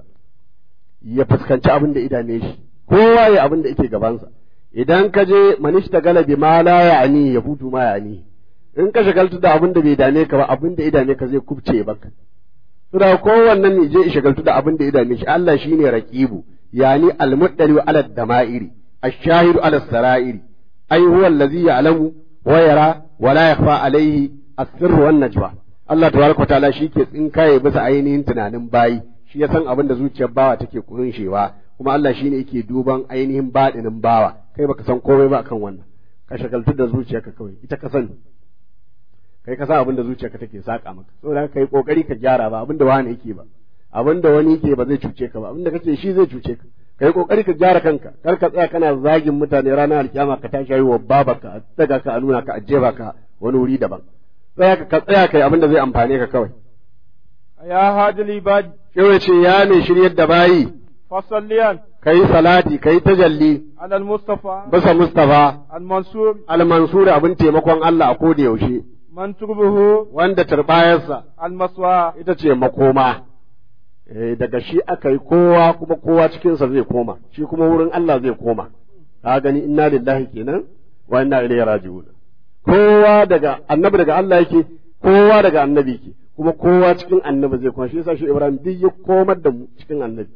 Speaker 5: ya fuskanci abin da idame shi kowa ya abin da yake gabansa idan ka je manishta galabi ma la ya'ni ya futu ma ya'ni in ka shagaltu da abin da bai dame ka ba abin da idame ka zai kubce baka saboda kowannen ne je shagaltu da abin da idame shi Allah shine raqibu يعني المدلي على الدمائر الشاهد على السرائر أي هو الذي يعلم ويرى ولا يخفى عليه السر والنجوى Allah tabaraka wa ta'ala shi ke tsinkaye bisa ainihin tunanin bayi shi ya san abin da zuciyar bawa take kunshewa kuma Allah shine yake duban ainihin baɗinin bawa kai baka san komai ba akan wannan ka shagaltu da zuciyarka kawai ita ka sani kai ka san abin da zuciyarka take saka maka saboda kai kokari ka gyara ba abin da wani yake ba abin da wani ke ba zai cuce ka ba abin da kake shi zai cuce ka kai kokari ka gyara kanka kar ka tsaya kana zagin mutane ranar alkiyama ka tashi wa babarka a daga ka a nuna ka a jefa ka wani wuri daban tsaya ka tsaya kai abin da zai amfane ka kawai
Speaker 4: ya hajil ibad
Speaker 5: shewa ce ya mai shiryar da bayi
Speaker 4: fasalliyan
Speaker 5: kai salati kai tajalli
Speaker 4: ala al-mustafa
Speaker 5: bisa mustafa
Speaker 4: al-mansur
Speaker 5: al-mansur abin taimakon Allah a koda yaushe
Speaker 4: man turbuhu
Speaker 5: wanda turbayarsa
Speaker 4: al-maswa
Speaker 5: ita ce makoma eh daga shi aka yi kowa kuma kowa cikinsa zai koma shi kuma wurin Allah zai koma ka gani inna lillahi kenan wa inna ilaihi raji'un kowa daga annabi daga Allah yake kowa daga annabi yake kuma kowa cikin annabi zai koma shi yasa shi Ibrahim duk ya komar da mu cikin annabi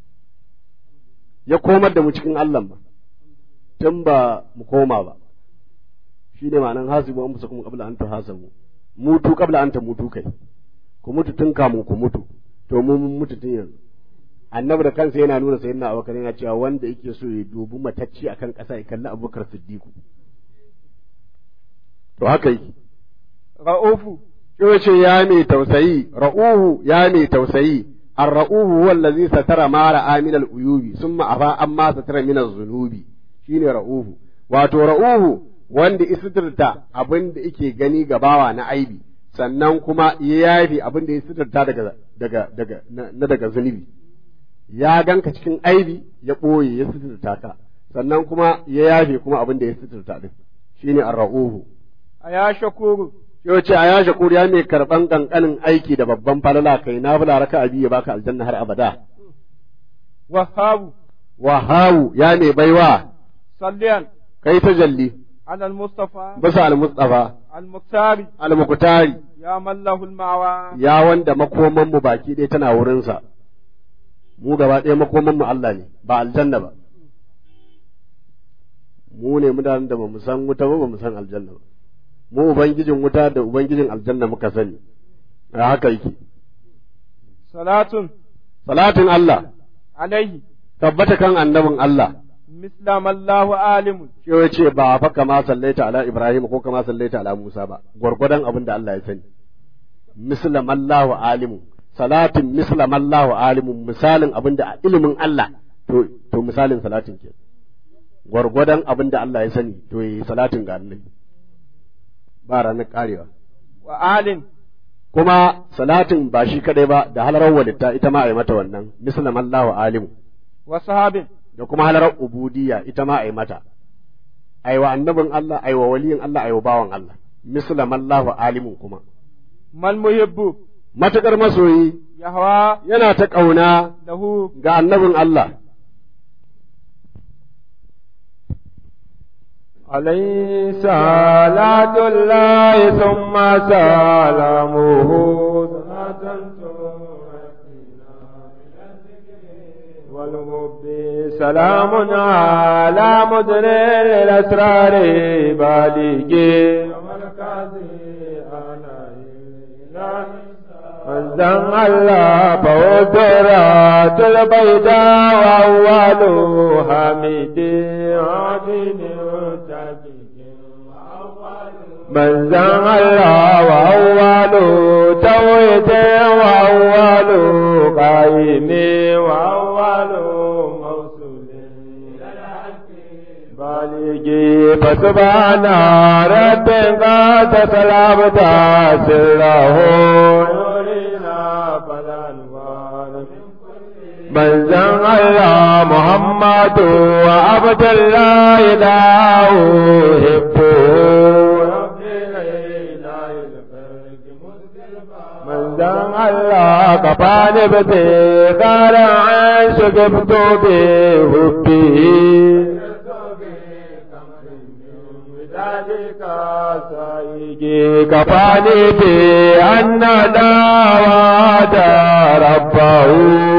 Speaker 5: ya komar da mu cikin Allah ba tun ba mu koma ba shi ne ma'anan hasibu an kuma qabla an tuhasabu mutu qabla an ta mutu kai ku mutu tun kamun ku mutu to mu mun mutu tun yanzu annabi da kansa yana nuna sayyidina abubakar yana cewa wanda yake so ya dubi matacci akan ƙasa ya kalli abubakar siddiqu to haka yake
Speaker 4: ra'ufu
Speaker 5: shi ce ya mai tausayi ra'uhu ya mai tausayi ar-ra'uhu huwa allazi satara ma ra'a min al-uyubi summa afa amma satara min az-zunubi shine ra'uhu wato ra'uhu wanda isitirta abin da yake gani gabawa na aibi sannan kuma ya yafi abin da ya sitarta daga daga daga na daga zunubi ya ganka cikin aibi ya ɓoye ya sitarta ka sannan kuma ya yafe kuma abin da ya sitarta din shine ar-ra'uhu
Speaker 4: aya shakuru
Speaker 5: Yau ce a ya shakur ya mai karɓan ƙanƙanin aiki da babban falala kai na bula raka abi ya baka aljanna har abada.
Speaker 4: وهاب
Speaker 5: Wahawu ya mai baiwa
Speaker 4: صليا
Speaker 5: kai ta jalli
Speaker 4: على المصطفى
Speaker 5: bisa al-Mustafa
Speaker 4: المختار
Speaker 5: al-Muqtari
Speaker 4: يا من له المعوى
Speaker 5: ya wanda makoman mu baki ɗaya tana wurinsa. Mu gaba ɗaya makoman mu Allah ne ba aljanna ba. Mu ne mutanen da ba mu san wuta ba ba mu san aljanna ba. Mu ubangijin wuta da ubangijin aljanna muka sani. A haka yake.
Speaker 4: صلاة
Speaker 5: Salatin Allah
Speaker 4: عليه
Speaker 5: tabbata kan annabin Allah.
Speaker 4: مثل ما الله عالم
Speaker 5: shi ya ce ba fa kama sallaita ala Ibrahim ko kama sallaita ala Musa ba gwargwadon abin da Allah ya sani mislam Allahu alimu salatin mislam Allahu alimu misalin abin da ilimin Allah to to misalin salatin ke gwargwadon abin da Allah ya sani to yi salatin ga annabi ba ranar karewa
Speaker 4: وآل
Speaker 5: kuma salatin ba shi kadai ba da halarar walitta ita ma a yi mata wannan mislam Allahu alimu
Speaker 4: وصحاب
Speaker 5: da kuma halarar ubudiyya ita ma a yi mata aiwa annabin Allah aiwa waliyin Allah aiwa bawan Allah mislam Allahu alimun kuma
Speaker 4: ما المحب
Speaker 5: matakar masoyi
Speaker 4: يهوى
Speaker 5: yana ta ƙauna
Speaker 4: له
Speaker 5: ga annabin Allah
Speaker 4: عليه صلاة الله ثم سلامه صلاة والحب سلام على مدر الأسرار بالغ منزل الله فودرات البيضاء وأول حميد عبد من زن الله وأول توحيد وأول قائم وأول موصول بالغي فسبحان ربك تسلمت سره يرينا فلا نبال من زن الله محمد وعبد الله لا أحبه من زن الله كفاني بتغار عن شقفت بحبه كفاني بأن دعوات ربه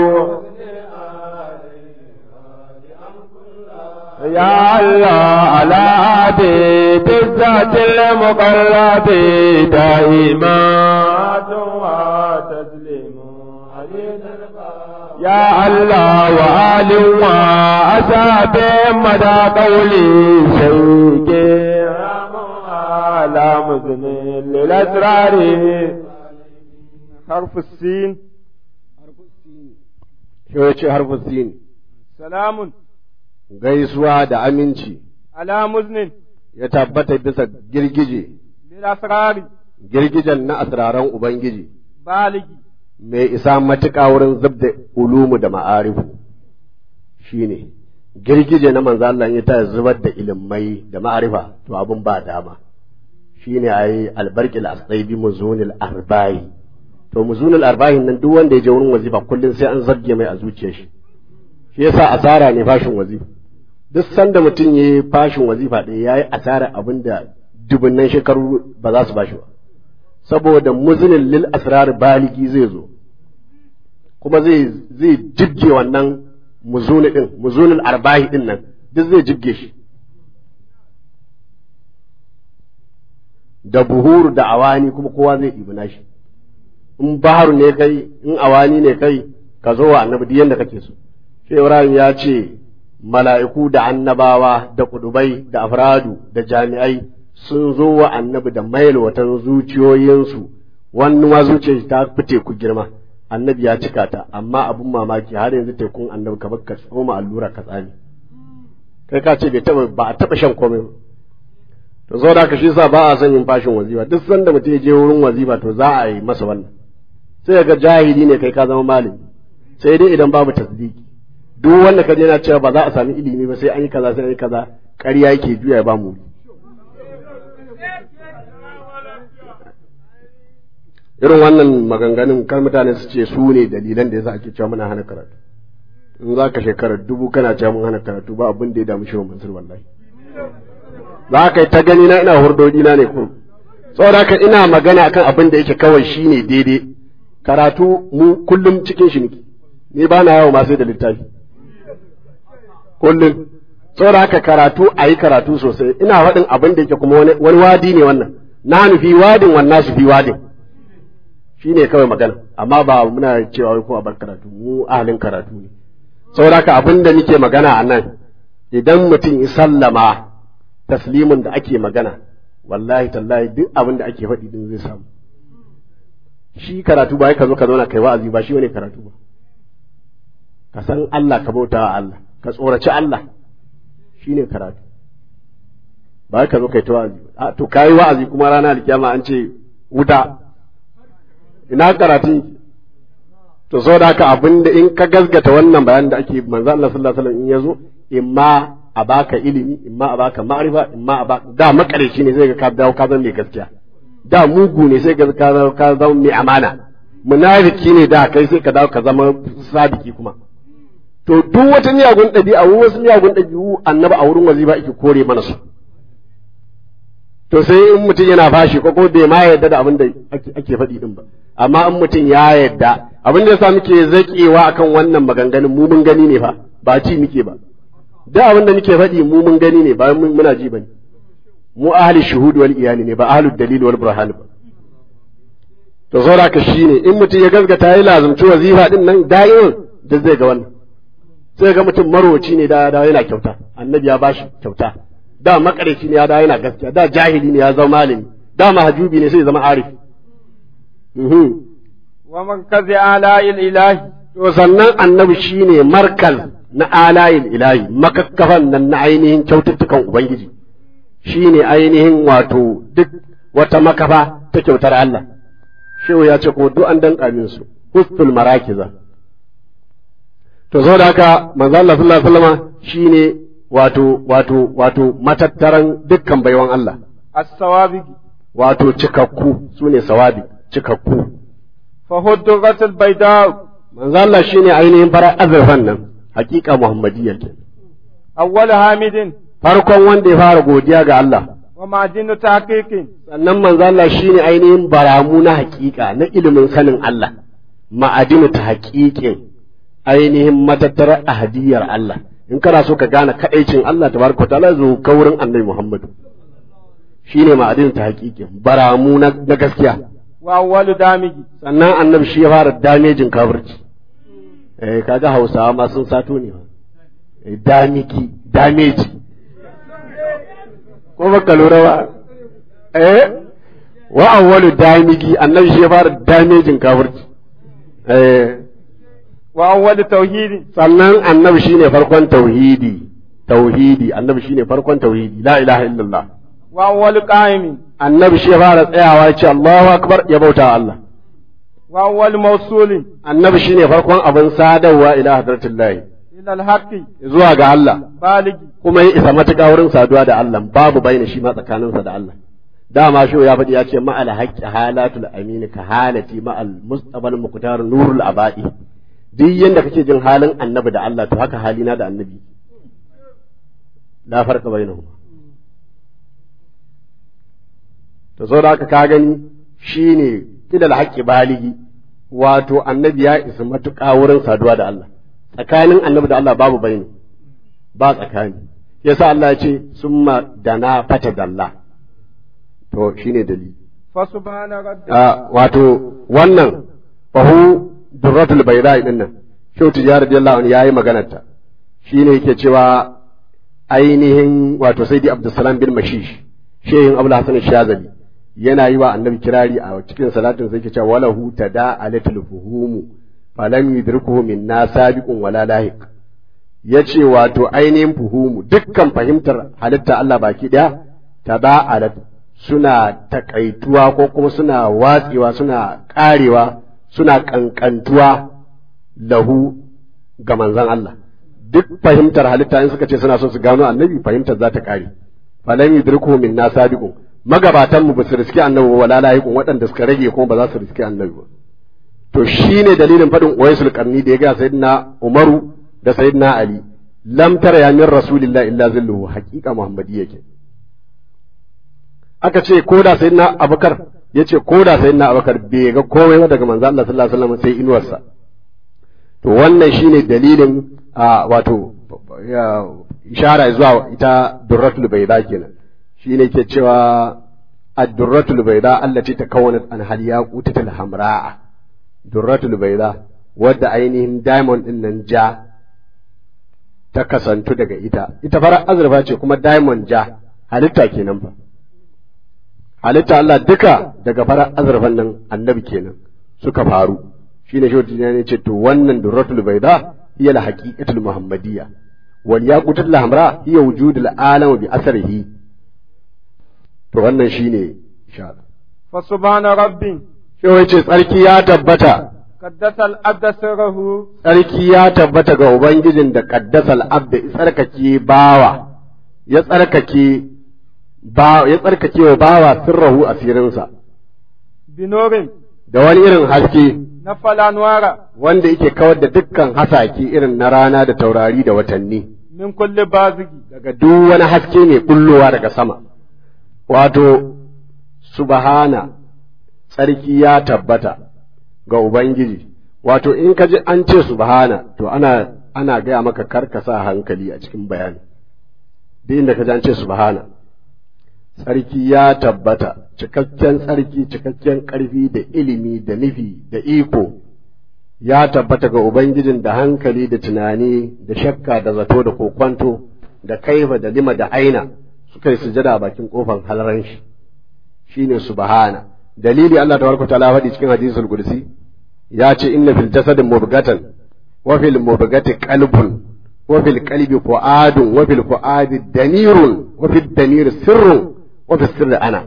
Speaker 4: يا الله على عبيد الذات المقرب دائما وتسليم يا الله وآل وأصحاب مدى قولي شيك على مزن للأسرار حرف السين
Speaker 5: shi ya ce harfin sin
Speaker 4: سلام
Speaker 5: gaisuwa da aminci
Speaker 4: على مزن
Speaker 5: ya tabbata bisa girgije
Speaker 4: للأسرار
Speaker 5: girgijen na asraran ubangiji
Speaker 4: بالغ
Speaker 5: mai isa matuƙa wurin zubda ulumu da ma'arifu shine girgije na manzo Allah ya ta zubar da ilimai da ma'arifa to abin ba dama shine ayi albarqil asaibi muzunil arba'i to muzunil arba'in nan duk wanda ya je wurin wazifa kullum sai an zabge mai a zuciyar shi shi yasa asara ne fashin wazifa duk sanda mutum ya yi fashin wazifa ɗaya ya yi asara abin da dubunnan shekaru ba za su bashi ba saboda muzinin lil asrar baligi zai zo kuma zai zai jibge wannan muzuni din muzunin arbahi din nan duk zai jibge shi da buhur da awani kuma kowa zai ɗibi nashi in baharu ne kai in awani ne kai ka zo wa annabi duk yanda kake so shi Ibrahim ya ce mala'iku da annabawa da kudubai da afradu da jami'ai sun zo wa annabi da mailwatan zuciyoyinsu wani ma zuciyar ta fi teku girma annabi ya cika ta amma abin mamaki har yanzu tekun annabi ka ka tsoma allura ka tsami kai ka ce bai taba ba a taba shan komai ba to zo da shi sa ba a son yin fashin wazifa duk sanda mutum ya je wurin wazifa to za a yi masa wannan sai ga jahili ne kai ka zama malami sai dai idan babu tasdiki duk wanda ka je na cewa ba za a sami ilimi ba sai an yi kaza sai an yi kaza ƙarya yake juya ya ba mu irin wannan maganganun kan mutane su ce su ne dalilan da yasa ake cewa muna hana karatu in za ka shekara dubu kana cewa mun hana karatu ba abin da ya damu shehu mansur wallahi za ka yi ta gani na ina hurdodi na ne kun saboda haka ina magana akan abin da yake kawai shine daidai karatu mu kullum cikin shi muke ni ba na yawo ma sai da littafi kullum saboda haka karatu a yi karatu sosai ina faɗin abin da yake kuma wani wadi ne wannan na nufi wadin wannan su fi wadin shi ne kawai magana amma ba muna cewa wai ko a bar karatu mu ahalin karatu ne saboda haka abin da nake magana a nan idan mutum ya sallama taslimin da ake magana wallahi tallahi duk abin da ake faɗi din zai samu shi karatu ba ka zo ka zauna kai wa'azi ba shi wani karatu ba ka san Allah ka bauta wa Allah ka tsoraci Allah shi ne karatu ba ka zo kai ta wa'azi a to kayi wa'azi kuma rana alkiyama an ce wuta ina karatu to so da haka abin da in ka gazgata wannan bayan da ake manzo Allah sallallahu alaihi wasallam in yazo imma a baka ilimi imma a baka ma'rifa imma a baka da makareci ne sai ga ka dawo ka zama mai gaskiya da mugu ne sai ga ka ka zama mai amana munafiki ne da kai sai ka dawo ka zama sadiki kuma to duk wata miyagun ɗabi'a wasu miyagun ɗabi'u annabi a wurin wazifa yake kore mana su to sai in mutum yana fashi ko ko bai ma yarda da abin da ake faɗi din ba amma in mutum ya yarda abin da yasa muke zakewa akan wannan maganganun mu mun gani ne fa ba ci muke ba da abin da muke faɗi mu mun gani ne ba muna ji bane mu ahli shuhud wal iyali ne ba ahli dalil wal burhan ba to saboda ka shine in mutum ya gaskata ya lazumci wazifa din nan da'iman da zai ga wannan sai ga mutum maroci ne da da yana kyauta annabi ya bashi kyauta da makareci ne ya da yana gaskiya da jahili ne ya zama malami da mahajubi ne sai zama arif
Speaker 4: wa markazi alayil ilahi
Speaker 5: to sannan annabi shine markaz na alayil ilahi makakkafan nan na ainihin kyaututtukan ubangiji shine ainihin wato duk wata makafa ta kyautar Allah shehu ya ce ko duk an danka min su hustul marakiza to saboda haka manzo Allah sallallahu alaihi wasallam shine wato wato wato matattaran dukkan baiwan Allah
Speaker 4: as-sawabi
Speaker 5: wato cikakku sune sawabi cikakku
Speaker 4: fa huddurat bayda
Speaker 5: manzo Allah shine ainihin farar azurfan nan hakika muhammadiyya ke
Speaker 4: awwal hamidin
Speaker 5: farkon wanda ya fara godiya ga Allah
Speaker 4: wa ma'dinu tahqiqin
Speaker 5: sannan manzo Allah shine ainihin baramu na hakika na ilimin sanin Allah ma'adinu ta haƙiƙin ainihin matattarar ahadiyar Allah in kana so ka gane kaɗaicin Allah tabaraka ta'ala zo ka wurin annabi Muhammad shine ma'adinu ta haƙiƙin baramu na gaskiya
Speaker 4: wa awwalu damigi
Speaker 5: sannan annabi shi ya fara damejin kafirci eh kaga Hausawa ma sun sato ne eh damiki dameji ko baka lura ba eh wa awwalu damigi annabi shi ya fara damejin kafirci eh
Speaker 4: wa awwalu tauhidi
Speaker 5: sannan annabi shine farkon tauhidi tauhidi annabi shine farkon tauhidi la ilaha illallah
Speaker 4: wa awwalu qa'imin
Speaker 5: annabi shi ya fara tsayawa ya ce Allahu akbar ya bauta wa Allah
Speaker 4: wa awwalu mawsulin
Speaker 5: annabi shine farkon abin sadarwa ila hadratillahi
Speaker 4: ila al-haqqi
Speaker 5: zuwa ga Allah
Speaker 4: baligi
Speaker 5: kuma ya isa matuƙa wurin saduwa da Allah babu baina shi ma tsakaninsa da Allah dama shi ya faɗi ya ce ma'al haqqi halatul amini ka halati ma'al mustabal muqtar nurul abadi duk yanda kake jin halin annabi da Allah to haka halina da annabi la farqa bainahum to so da haka ka gani shine kidal haqqi baligi wato annabi ya isa matuƙa wurin saduwa da Allah tsakanin annabi da Allah babu bayani ba tsakani yasa Allah ya ce summa dana fata dalla to shine dalili
Speaker 4: fa subhana rabbi
Speaker 5: a wato wannan fahu durratul bayda din nan shehu tijari radiyallahu anhu yayi maganar ta shine yake cewa ainihin wato sayyidi abdussalam bin mashish shehin abul hasan shazali yana yi wa annabi kirari a cikin salatin sai yake cewa walahu tada alatul fuhumu falam yudrikuhu minna sabiqun wala lahiq yace wato ainihin fuhumu dukkan fahimtar halitta Allah baki daya taba'alat suna takaituwa ko kuma suna watsewa suna karewa suna kankantuwa lahu ga manzon Allah duk fahimtar halitta in suka ce suna so su gano annabi fahimtar za ta kare falam yudrikuhu minna sabiqun magabatan mu ba su riski annabi ba wala layiqun waɗanda suka rage kuma ba za su riski annabi ba to shine dalilin faɗin uwaisul qarni da ya ga sayyidina umaru da sayyidina ali lam tara ya min rasulillahi illa zilluhu haqiqa muhammadi yake aka ce ko da sayyidina abubakar ya ce ko da sayyidina abubakar bai ga komai ba daga manzo Allah sallallahu alaihi wasallam sai inuwarsa to wannan shine dalilin a wato ishara zuwa ita durratul bayda kenan shine ke cewa ad-durratul bayda allati takawwanat an hal yaqutatul hamra'a durratul bayda wadda ainihin diamond din nan ja ta kasantu daga ita ita farar azurfa ce kuma diamond ja halitta kenan fa halitta Allah duka daga farar azurfan nan annabi kenan suka faru shine shi ne ce to wannan durratul bayda hiya al-haqiqatul muhammadiyya wal yaqutul hamra hiya wujudul alam bi asrihi to wannan shine insha Allah
Speaker 4: fa subhana rabbi
Speaker 5: shi wace tsarki ya tabbata
Speaker 4: qaddasal abda sirruhu
Speaker 5: tsarki ya tabbata ga ubangijin da qaddasal abda tsarkake bawa ya tsarkake ba ya tsarkake wa bawa sirrahu asirinsa
Speaker 4: binorin
Speaker 5: da wani irin haske
Speaker 4: na falanwara
Speaker 5: wanda yake kawar da dukkan hasake irin na rana da taurari da watanni
Speaker 4: min kulli bazigi
Speaker 5: daga duk wani haske mai bullowa daga sama wato subhana tsarki ya tabbata ga ubangiji wato in ka ji an ce subhana to ana ana gaya maka karka sa hankali a cikin bayani duk inda ka ji an ce subhana tsarki ya tabbata cikakken tsarki cikakken ƙarfi da ilimi da nufi da iko ya tabbata ga Ubangijin da hankali da tunani da shakka da zato da kokwanto da kaifa da lima da aina suka yi sujada a bakin kofan halaran shi shine subhana dalili Allah tabaraka ta'ala faɗi cikin hadisul qudsi ya ce inna fil jasadi mubghatan wa fil mubghati qalbun wa fil qalbi fu'adun wa fil fu'adi danirun wa fil danir sirrun wa fil sirri ana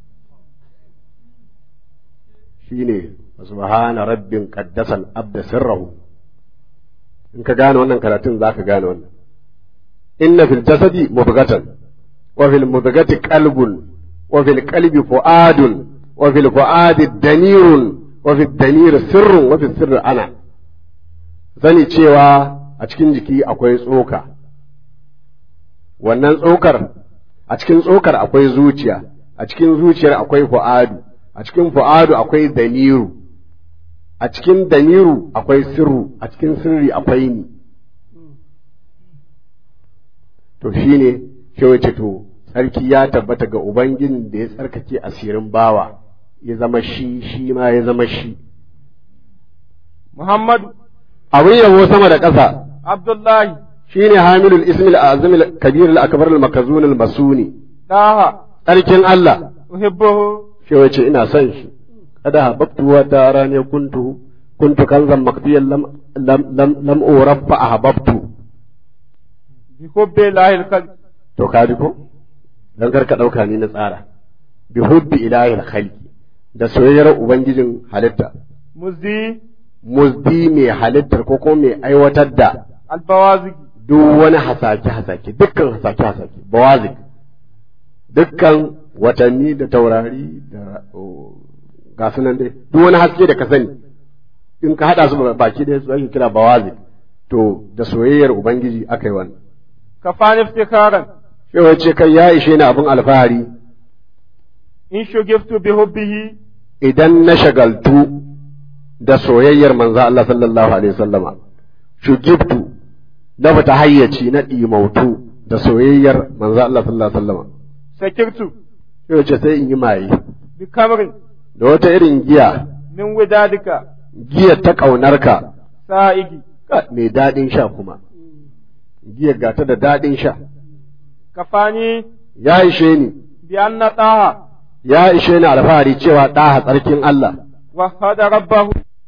Speaker 5: shine subhana rabbin qaddasal abda sirrahu in ka gane wannan karatun zaka gane wannan inna fil jasadi mubghatan wa fil mubghati qalbun wa fil qalbi fu'adun wa fil fu'adi danirun wa fil danir sirrun wa fil sirri ana sani cewa a cikin jiki akwai tsoka wannan tsokar a cikin tsokar akwai zuciya a cikin zuciyar akwai fu'adu a cikin fu'adu akwai daniru a cikin daniru akwai sirru a cikin sirri akwai ni to shine shi wace to sarki ya tabbata ga ubangijin da ya tsarkake asirin bawa ya zama shi shi ma ya zama shi
Speaker 4: Muhammadu
Speaker 5: abin yabo sama da ƙasa
Speaker 4: Abdullahi
Speaker 5: shine hamilul ismil azimil kabir al akbar al makazun al masuni
Speaker 4: Daha
Speaker 5: tsarkin Allah
Speaker 4: uhibbuhu
Speaker 5: shi wace ina son shi kada hababtu wa dara ne kuntu kuntu kanzan makfiyan lam lam lam lam uraffa ahbabtu
Speaker 4: bi hubbi lahil khalq
Speaker 5: to ka ji ko dan kar ka dauka ni na tsara bi hubbi ilahil khalqi da soyayyar ubangijin halitta
Speaker 4: muzdi
Speaker 5: muzdi mai halittar ko ko mai aiwatar da
Speaker 4: albawazigi
Speaker 5: duk wani hasake hasake dukkan hasake hasake bawazik dukkan watanni da taurari da ga sunan dai duk wani haske da ka sani in ka hada su baki ɗaya su ake kira bawazik to da soyayyar ubangiji aka yi wannan
Speaker 4: kafani iftikaran
Speaker 5: sai ce kai ya ishe ni abin alfahari
Speaker 4: in shugiftu bi hubbihi
Speaker 5: idan na shagaltu da soyayyar manzo Allah sallallahu alaihi wasallama shugiftu na fita hayyaci na ɗimautu da soyayyar manzo Allah sallallahu alaihi wasallama
Speaker 4: sakirtu
Speaker 5: sai ce sai in yi maye
Speaker 4: bi kamrin
Speaker 5: da wata irin giya
Speaker 4: min widadika
Speaker 5: giyar ta ƙaunarka
Speaker 4: sa'igi
Speaker 5: ka- mai daɗin sha kuma giyar gata da daɗin sha
Speaker 4: kafani
Speaker 5: ya ishe ni
Speaker 4: bi anna taha
Speaker 5: ya ishe ni alfahari cewa ɗaha tsarkin Allah
Speaker 4: wahada rabbahu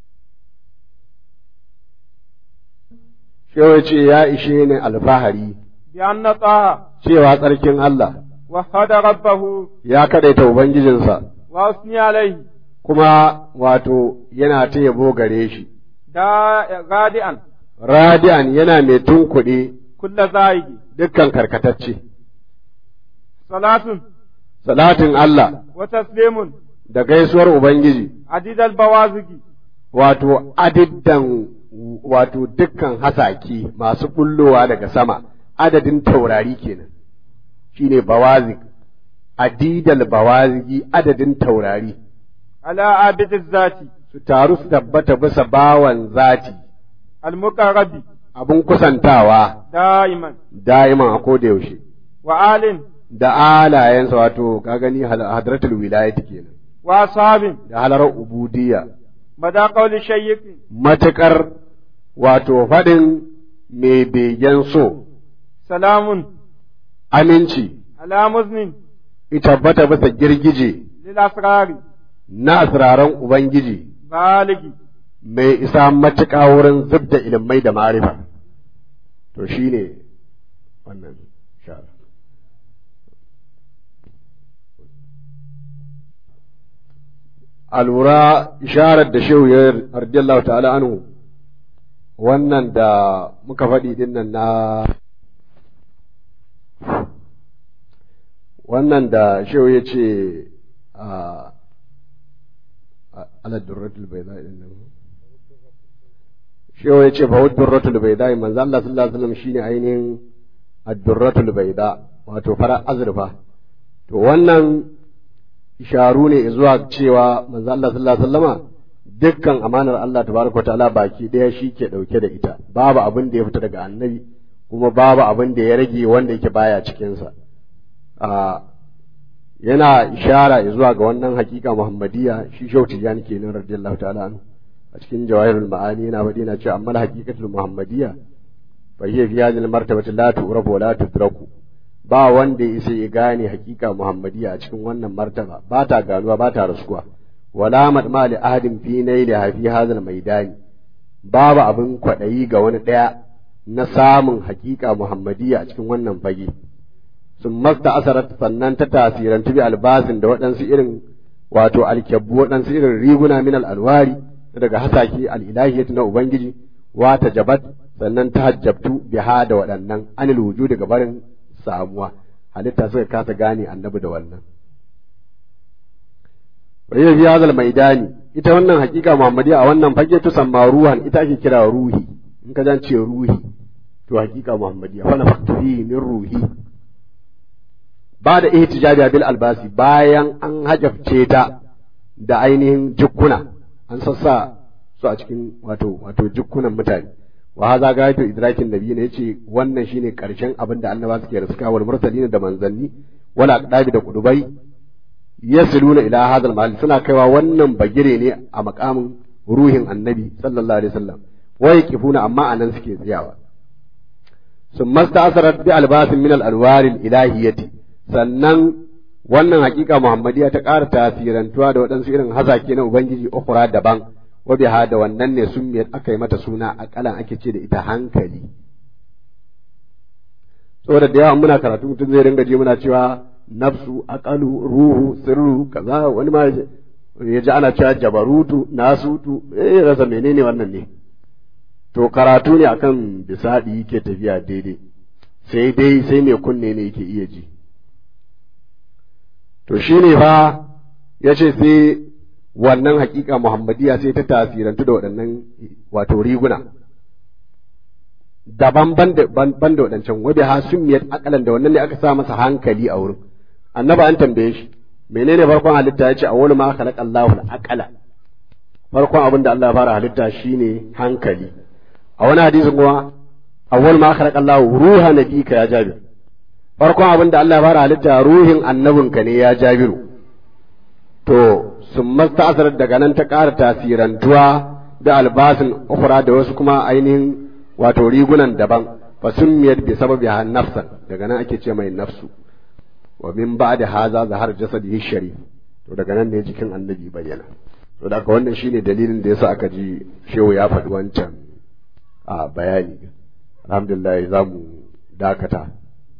Speaker 5: shewa ce ya ishe ni alfahari
Speaker 4: bi anna taha
Speaker 5: cewa tsarkin Allah
Speaker 4: wahada rabbahu
Speaker 5: ya kaɗaita Ubangijinsa
Speaker 4: wa usni alaihi
Speaker 5: kuma wato yana ta yabo gare shi
Speaker 4: da gadi'an
Speaker 5: radiyan yana mai tunkuɗe
Speaker 4: kulla za'igi
Speaker 5: dukkan karkatacce
Speaker 4: salatun
Speaker 5: salatin Allah
Speaker 4: وتسليم
Speaker 5: da gaisuwar Ubangiji
Speaker 4: عديد البوازق
Speaker 5: wato adiddan wato dukkan hasaki masu bullowa daga sama adadin taurari kenan shine bawazik adidal bawaziki adadin taurari
Speaker 4: على عابد الذات
Speaker 5: su taru su tabbata bisa bawan zati
Speaker 4: المقرب
Speaker 5: abun kusantawa
Speaker 4: دائما
Speaker 5: da'iman a koda yaushe
Speaker 4: وآل
Speaker 5: da alayensa wato ka gani hal- hadratul wilayati kenan
Speaker 4: وأصحاب
Speaker 5: da halarar ubudiyya
Speaker 4: مدى قول الشيخ
Speaker 5: matuƙar wato faɗin mai begen so
Speaker 4: سلام
Speaker 5: aminci
Speaker 4: على مزن
Speaker 5: ita tabbata bisa girgije
Speaker 4: للأسرار
Speaker 5: na asiraran Ubangiji
Speaker 4: بالغ
Speaker 5: mai isa matuƙa wurin zub da ilimai da marifa. To shi ne wannan shara. A lura isharar da shehu ya radiyallahu ta'ala anhu wannan da muka faɗi din nan na wannan da shehu ya ce a ala durratul bai za'i din nan shehu ya ce fa wa durratul bai za'i manzo Allah sallallahu alaihi wasallam shine ainihin ad-durratul bai wato fara azurfa to wannan isharu ne zuwa cewa manzo Allah sallallahu alaihi wasallama dukkan amanar Allah tabaraka ta'ala baki daya shi ke dauke da ita babu abin da ya fita daga annabi kuma babu abin da ya rage wanda yake baya cikin sa a yana ishara zuwa ga wannan hakika muhammadiyya shi shau tijani kenan radiyallahu ta'ala anhu a cikin jawahirul ma'ani yana faɗi na cewa amma haqiqatul muhammadiyya fa hiya fi hadhihi martabati la tu'rafu wa la tudraku ba wanda ya isa ya gane hakika muhammadiyya a cikin wannan martaba ba ta ganuwa ba ta raskuwa wala madma li ahadin fi naili fi hadhal maidani babu abin kwaɗayi ga wani ɗaya na samun hakika muhammadiyya a cikin wannan fage sun masta asarat sannan ta tasirantu bi albasin da waɗansu irin wato alkyabbu waɗansu irin riguna min al'alwari daga hasaki al'ilahiyat na ubangiji wa ta jabat sannan ta hajjabtu biha da waɗannan anil wuju daga barin samuwa halitta suka kasa gane annabi da wannan bayyana fi hazal maidani ita wannan hakika muhammadiya a wannan fage tusamma ruhan ita ake kira ruhi in ka ce ruhi to hakika muhammadiya fa nafaktu fihi min ruhi ba da ihtijabi bil albasi bayan an hajabce ta da ainihin jukkuna an sassa su a cikin wato wato jukkunan mutane wa haza gayatu idrakin nabi ne yace wannan shine karshen abin da annaba suke riska wal mursalin da manzanni wala aqdabi da kudubai yasiluna ila hadal mahal suna kaiwa wannan bagire ne a makamin ruhin annabi sallallahu alaihi wasallam wa yaqifuna amma anan suke tsayawa ثم استأثرت بألباس من الأنوار الإلهية sannan wannan hakika Muhammadiyya ta ƙara tasirantuwa da waɗansu irin hazake na Ubangiji ukura daban wa biha da wannan ne sun aka yi mata suna akalan ake ce da ita hankali saboda da yawa muna karatu mutum zai ringa je muna cewa nafsu aqalu ruhu sirru kaza wani ma ya ji ana cewa jabarutu nasutu eh rasa menene wannan ne to karatu ne akan bisadi yake tafiya daidai sai dai sai mai kunne ne yake iya ji to shi ne fa ya ce sai wannan hakika muhammadiya sai ta tasirantu da waɗannan wato riguna daban ban da waɗancan wabi ha summiyat akalan da wannan ne aka sa masa hankali a wurin annaba an tambaye shi menene farkon halitta ya ce a wani ma khalaqa Allahu al-aqala farkon abin da Allah ya fara halitta shine hankali a wani hadisin kuma awwal ma khalaqa Allahu ruha nabika ya jabir farkon abin da Allah ya fara halitta ruhin annabinka ne ya jabiru to sun masta daga nan ta ƙara tasirantuwa da albasin ukura da wasu kuma ainihin wato rigunan daban fa summiyat bi sababi nafsan daga nan ake ce mai nafsu wa min ba'da haza zahar jasadihi sharif to daga nan ne jikin annabi bayyana to da wannan shine dalilin da yasa aka ji shehu ya faɗi wancan a bayani alhamdulillah za mu dakata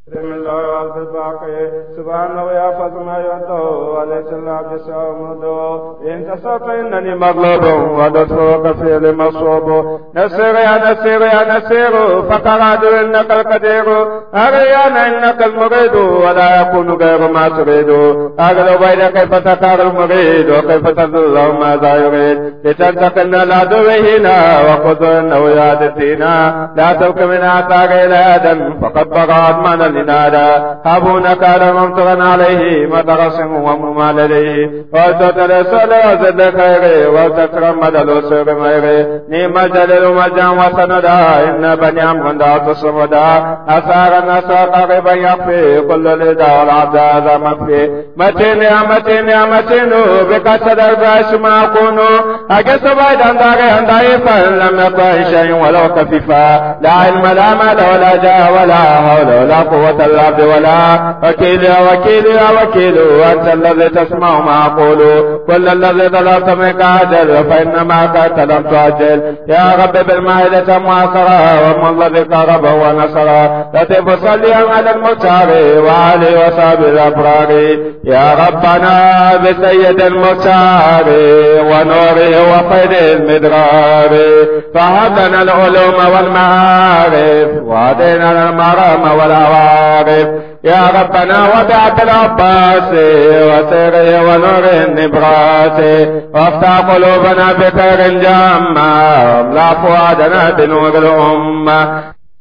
Speaker 4: بسم الله والعبد الباقي سبحانه يحفظ ما يده وليس العبد سومده إن تصدق إنني مغلوب ودفعك في المصوب نسير يا نسير يا نسير فقراد إنك القدير أريانا إنك المريد ولا يكون غير ما تريد أغلب بين كيف تكار المريد وكيف تذل ماذا يريد لتنتقل العدو هنا وخذ إنه يادتنا لا تلك من آثار إلى آدم فقد بغت من لنادى هابون كان ممتغا عليه مدرس وممال لديه وتترسل وزد خيري وتترمد الوسر ميري نيم الجليل مجا وسندا إن بني عمرو دعت الصمدا أثار نسى قريبا يخفي كل لدى والعبد هذا مخفي متين يا متين يا متين بك صدر باش ما أكون أجس بعيدا داري ضعيفا لم يكن شيء ولو خفيفا لا علم لا مال ولا جاه ولا حول ولا قوة العبد ولا وكيل يا وكيل يا وكيل أنت الذي تسمع ما أقول كل الذي طلبت منك أجل فإنما كنت لم تؤجل يا رب بالمائدة معصرة وما الذي قرب ونصر لطف صليا على المختار وعلي وصحب الأبرار يا ربنا بسيد المختار ونوره وخير المدرار فهب لنا العلوم والمعارف وهدينا المرام والعوارف يا ربنا وبعت العباس وسره ونور النبراس وافتح قلوبنا بخير جامع واملا فؤادنا بنور الأمة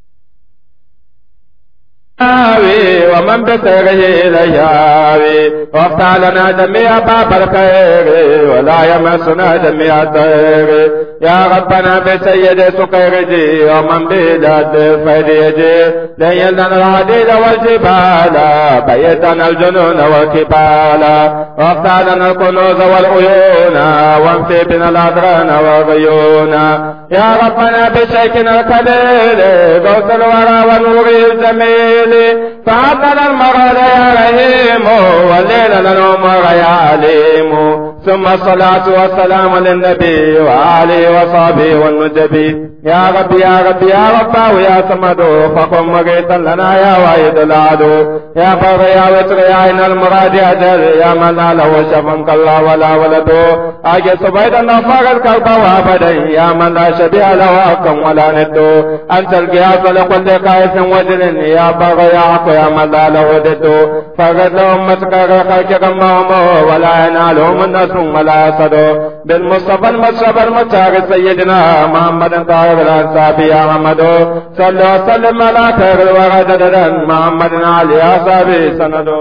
Speaker 4: آوي ومن بسره إليه وافتح لنا جميع باب الخير ولا يمسنا جميع الخير يا ربنا بسيد سقيرجي ومن بلاد فديجي ليلنا الحديد والجبال بيتنا الجنون والكبال وافتح لنا الكنوز والعيون وانفي بنا الأدران والغيون يا ربنا بشيكنا الكليل غوث الورى ونور الجميل فعطنا المرض يا رحيم والليل للعمر يا عليم ثم الصلاة والسلام للنبي وآله وصحبه والنجبي يا رب يا رب يا رب ويا صمد فقم مغيثا لنا يا واحد العدو يا بر يا وتر يا عين المراد أجل يا من لا له شفم كلا ولا ولد أجي سبيد النفاق الكلب وابدا يا من لا شبيه له أكم ولا ند أنت القياس لكل قائس وجل يا بر يا عق يا من لا له ضد فقد لهم مسكر خلق غمهم ولا ينالهم النصر ولا صدو بالمصطفى المصطفى المختار سيدنا محمد طاهر الانصاب يا محمد صل وسلم على خير الورى جددا محمد علي اصحابه سندو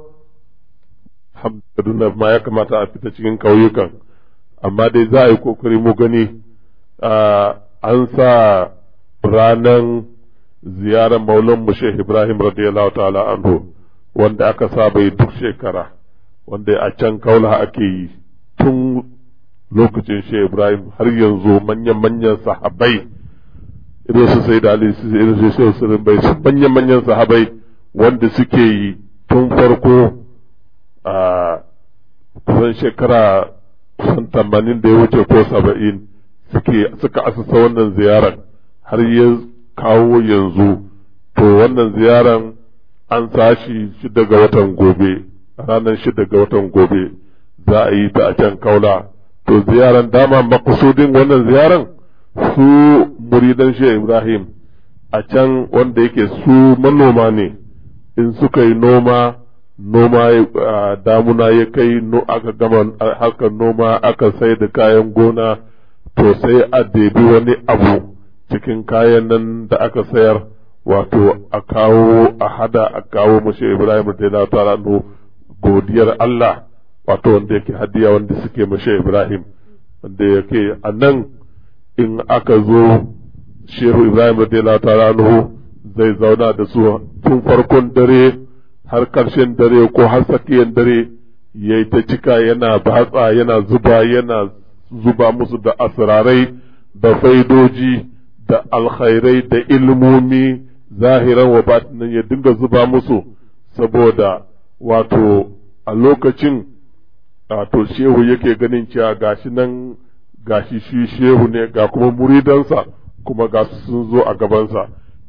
Speaker 2: Kaduna ma ya kamata a fita cikin ƙauyukan amma dai za a yi kokari mu gani an sa ranar ziyarar maulan mu Sheikh Ibrahim radiyallahu ta'ala anhu wanda aka saba yi duk shekara wanda a can kaula ake yi tun lokacin Sheikh Ibrahim har yanzu manyan-manyan sahabai irin su sai da Ali irin su Sheikh Sirin bai su manyan-manyan sahabai wanda suke yi tun farko a kusan shekara kusan tamanin da ya wuce ko saba'in suke suka asasa wannan ziyarar har ya kawo yanzu to wannan ziyarar an sashi shida ga watan gobe ranar shida ga watan gobe za a yi ta a can kaula to ziyaran dama makasudin wannan ziyaran su muridan shi ibrahim a can wanda yake su manoma ne in suka yi noma noma damuna ya kai aka gama harkar noma aka sai da kayan gona to sai a debi wani abu cikin kayan nan da aka sayar wato a kawo a hada a kawo mashi ibrahim da ta'ala godiyar Allah wato wanda yake hadiya wanda suke mashe Ibrahim wanda yake a nan in aka zo shehu Ibrahim radiyallahu ta'ala anhu zai zauna da su tun farkon dare har karshen dare ko har tsakiyar dare yayi ta cika yana batsa yana zuba yana zuba musu da asrarai da faidoji da alkhairai da ilmomi zahiran wa batinan ya dinga zuba musu saboda wato a lokacin wato shehu yake ganin cewa gashi nan gashi shi shehu ne ga kuma muridansa kuma ga sun zo a gabansa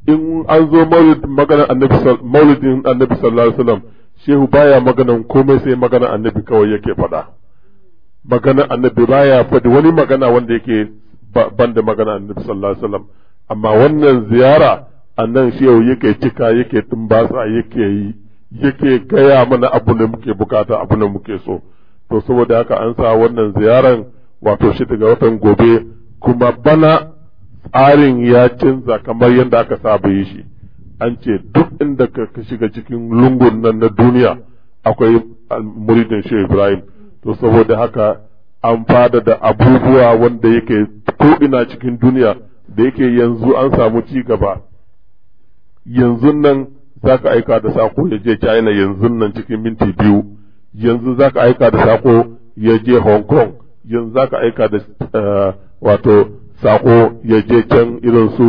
Speaker 2: in an zo maganar annabi maulidin annabi sallallahu alaihi wasallam shehu baya maganan komai sai maganar annabi kawai yake faɗa maganar annabi baya faɗi wani magana wanda yake ban da maganar annabi sallallahu alaihi wasallam amma wannan ziyara annan shehu yake cika yake tumbasa yake yi yake gaya mana abu da muke bukata abu da muke so to saboda haka an sa wannan ziyaran wato shi daga watan gobe kuma bana tsarin ya canza kamar yadda aka saba yi shi an ce duk inda ka shiga cikin lungun nan na duniya akwai muridin shi ibrahim to saboda haka an fada da abubuwa wanda yake ko ina cikin duniya da yake yanzu an samu ci gaba yanzu nan za ka aika da sako ya je china yanzu nan cikin minti biyu yanzu za ka aika da sako ya je hong kong yanzu za ka aika da wato sako ya je can irin su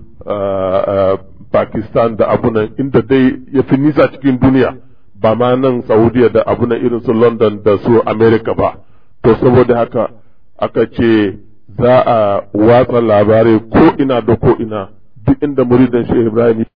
Speaker 2: pakistan da abunan inda dai ya fi nisa cikin duniya ba ma nan saudiya da abunan irin su london da su america ba to saboda haka aka ce za a watsa labarai ko ina da ko ina duk inda muridan shi ibrahim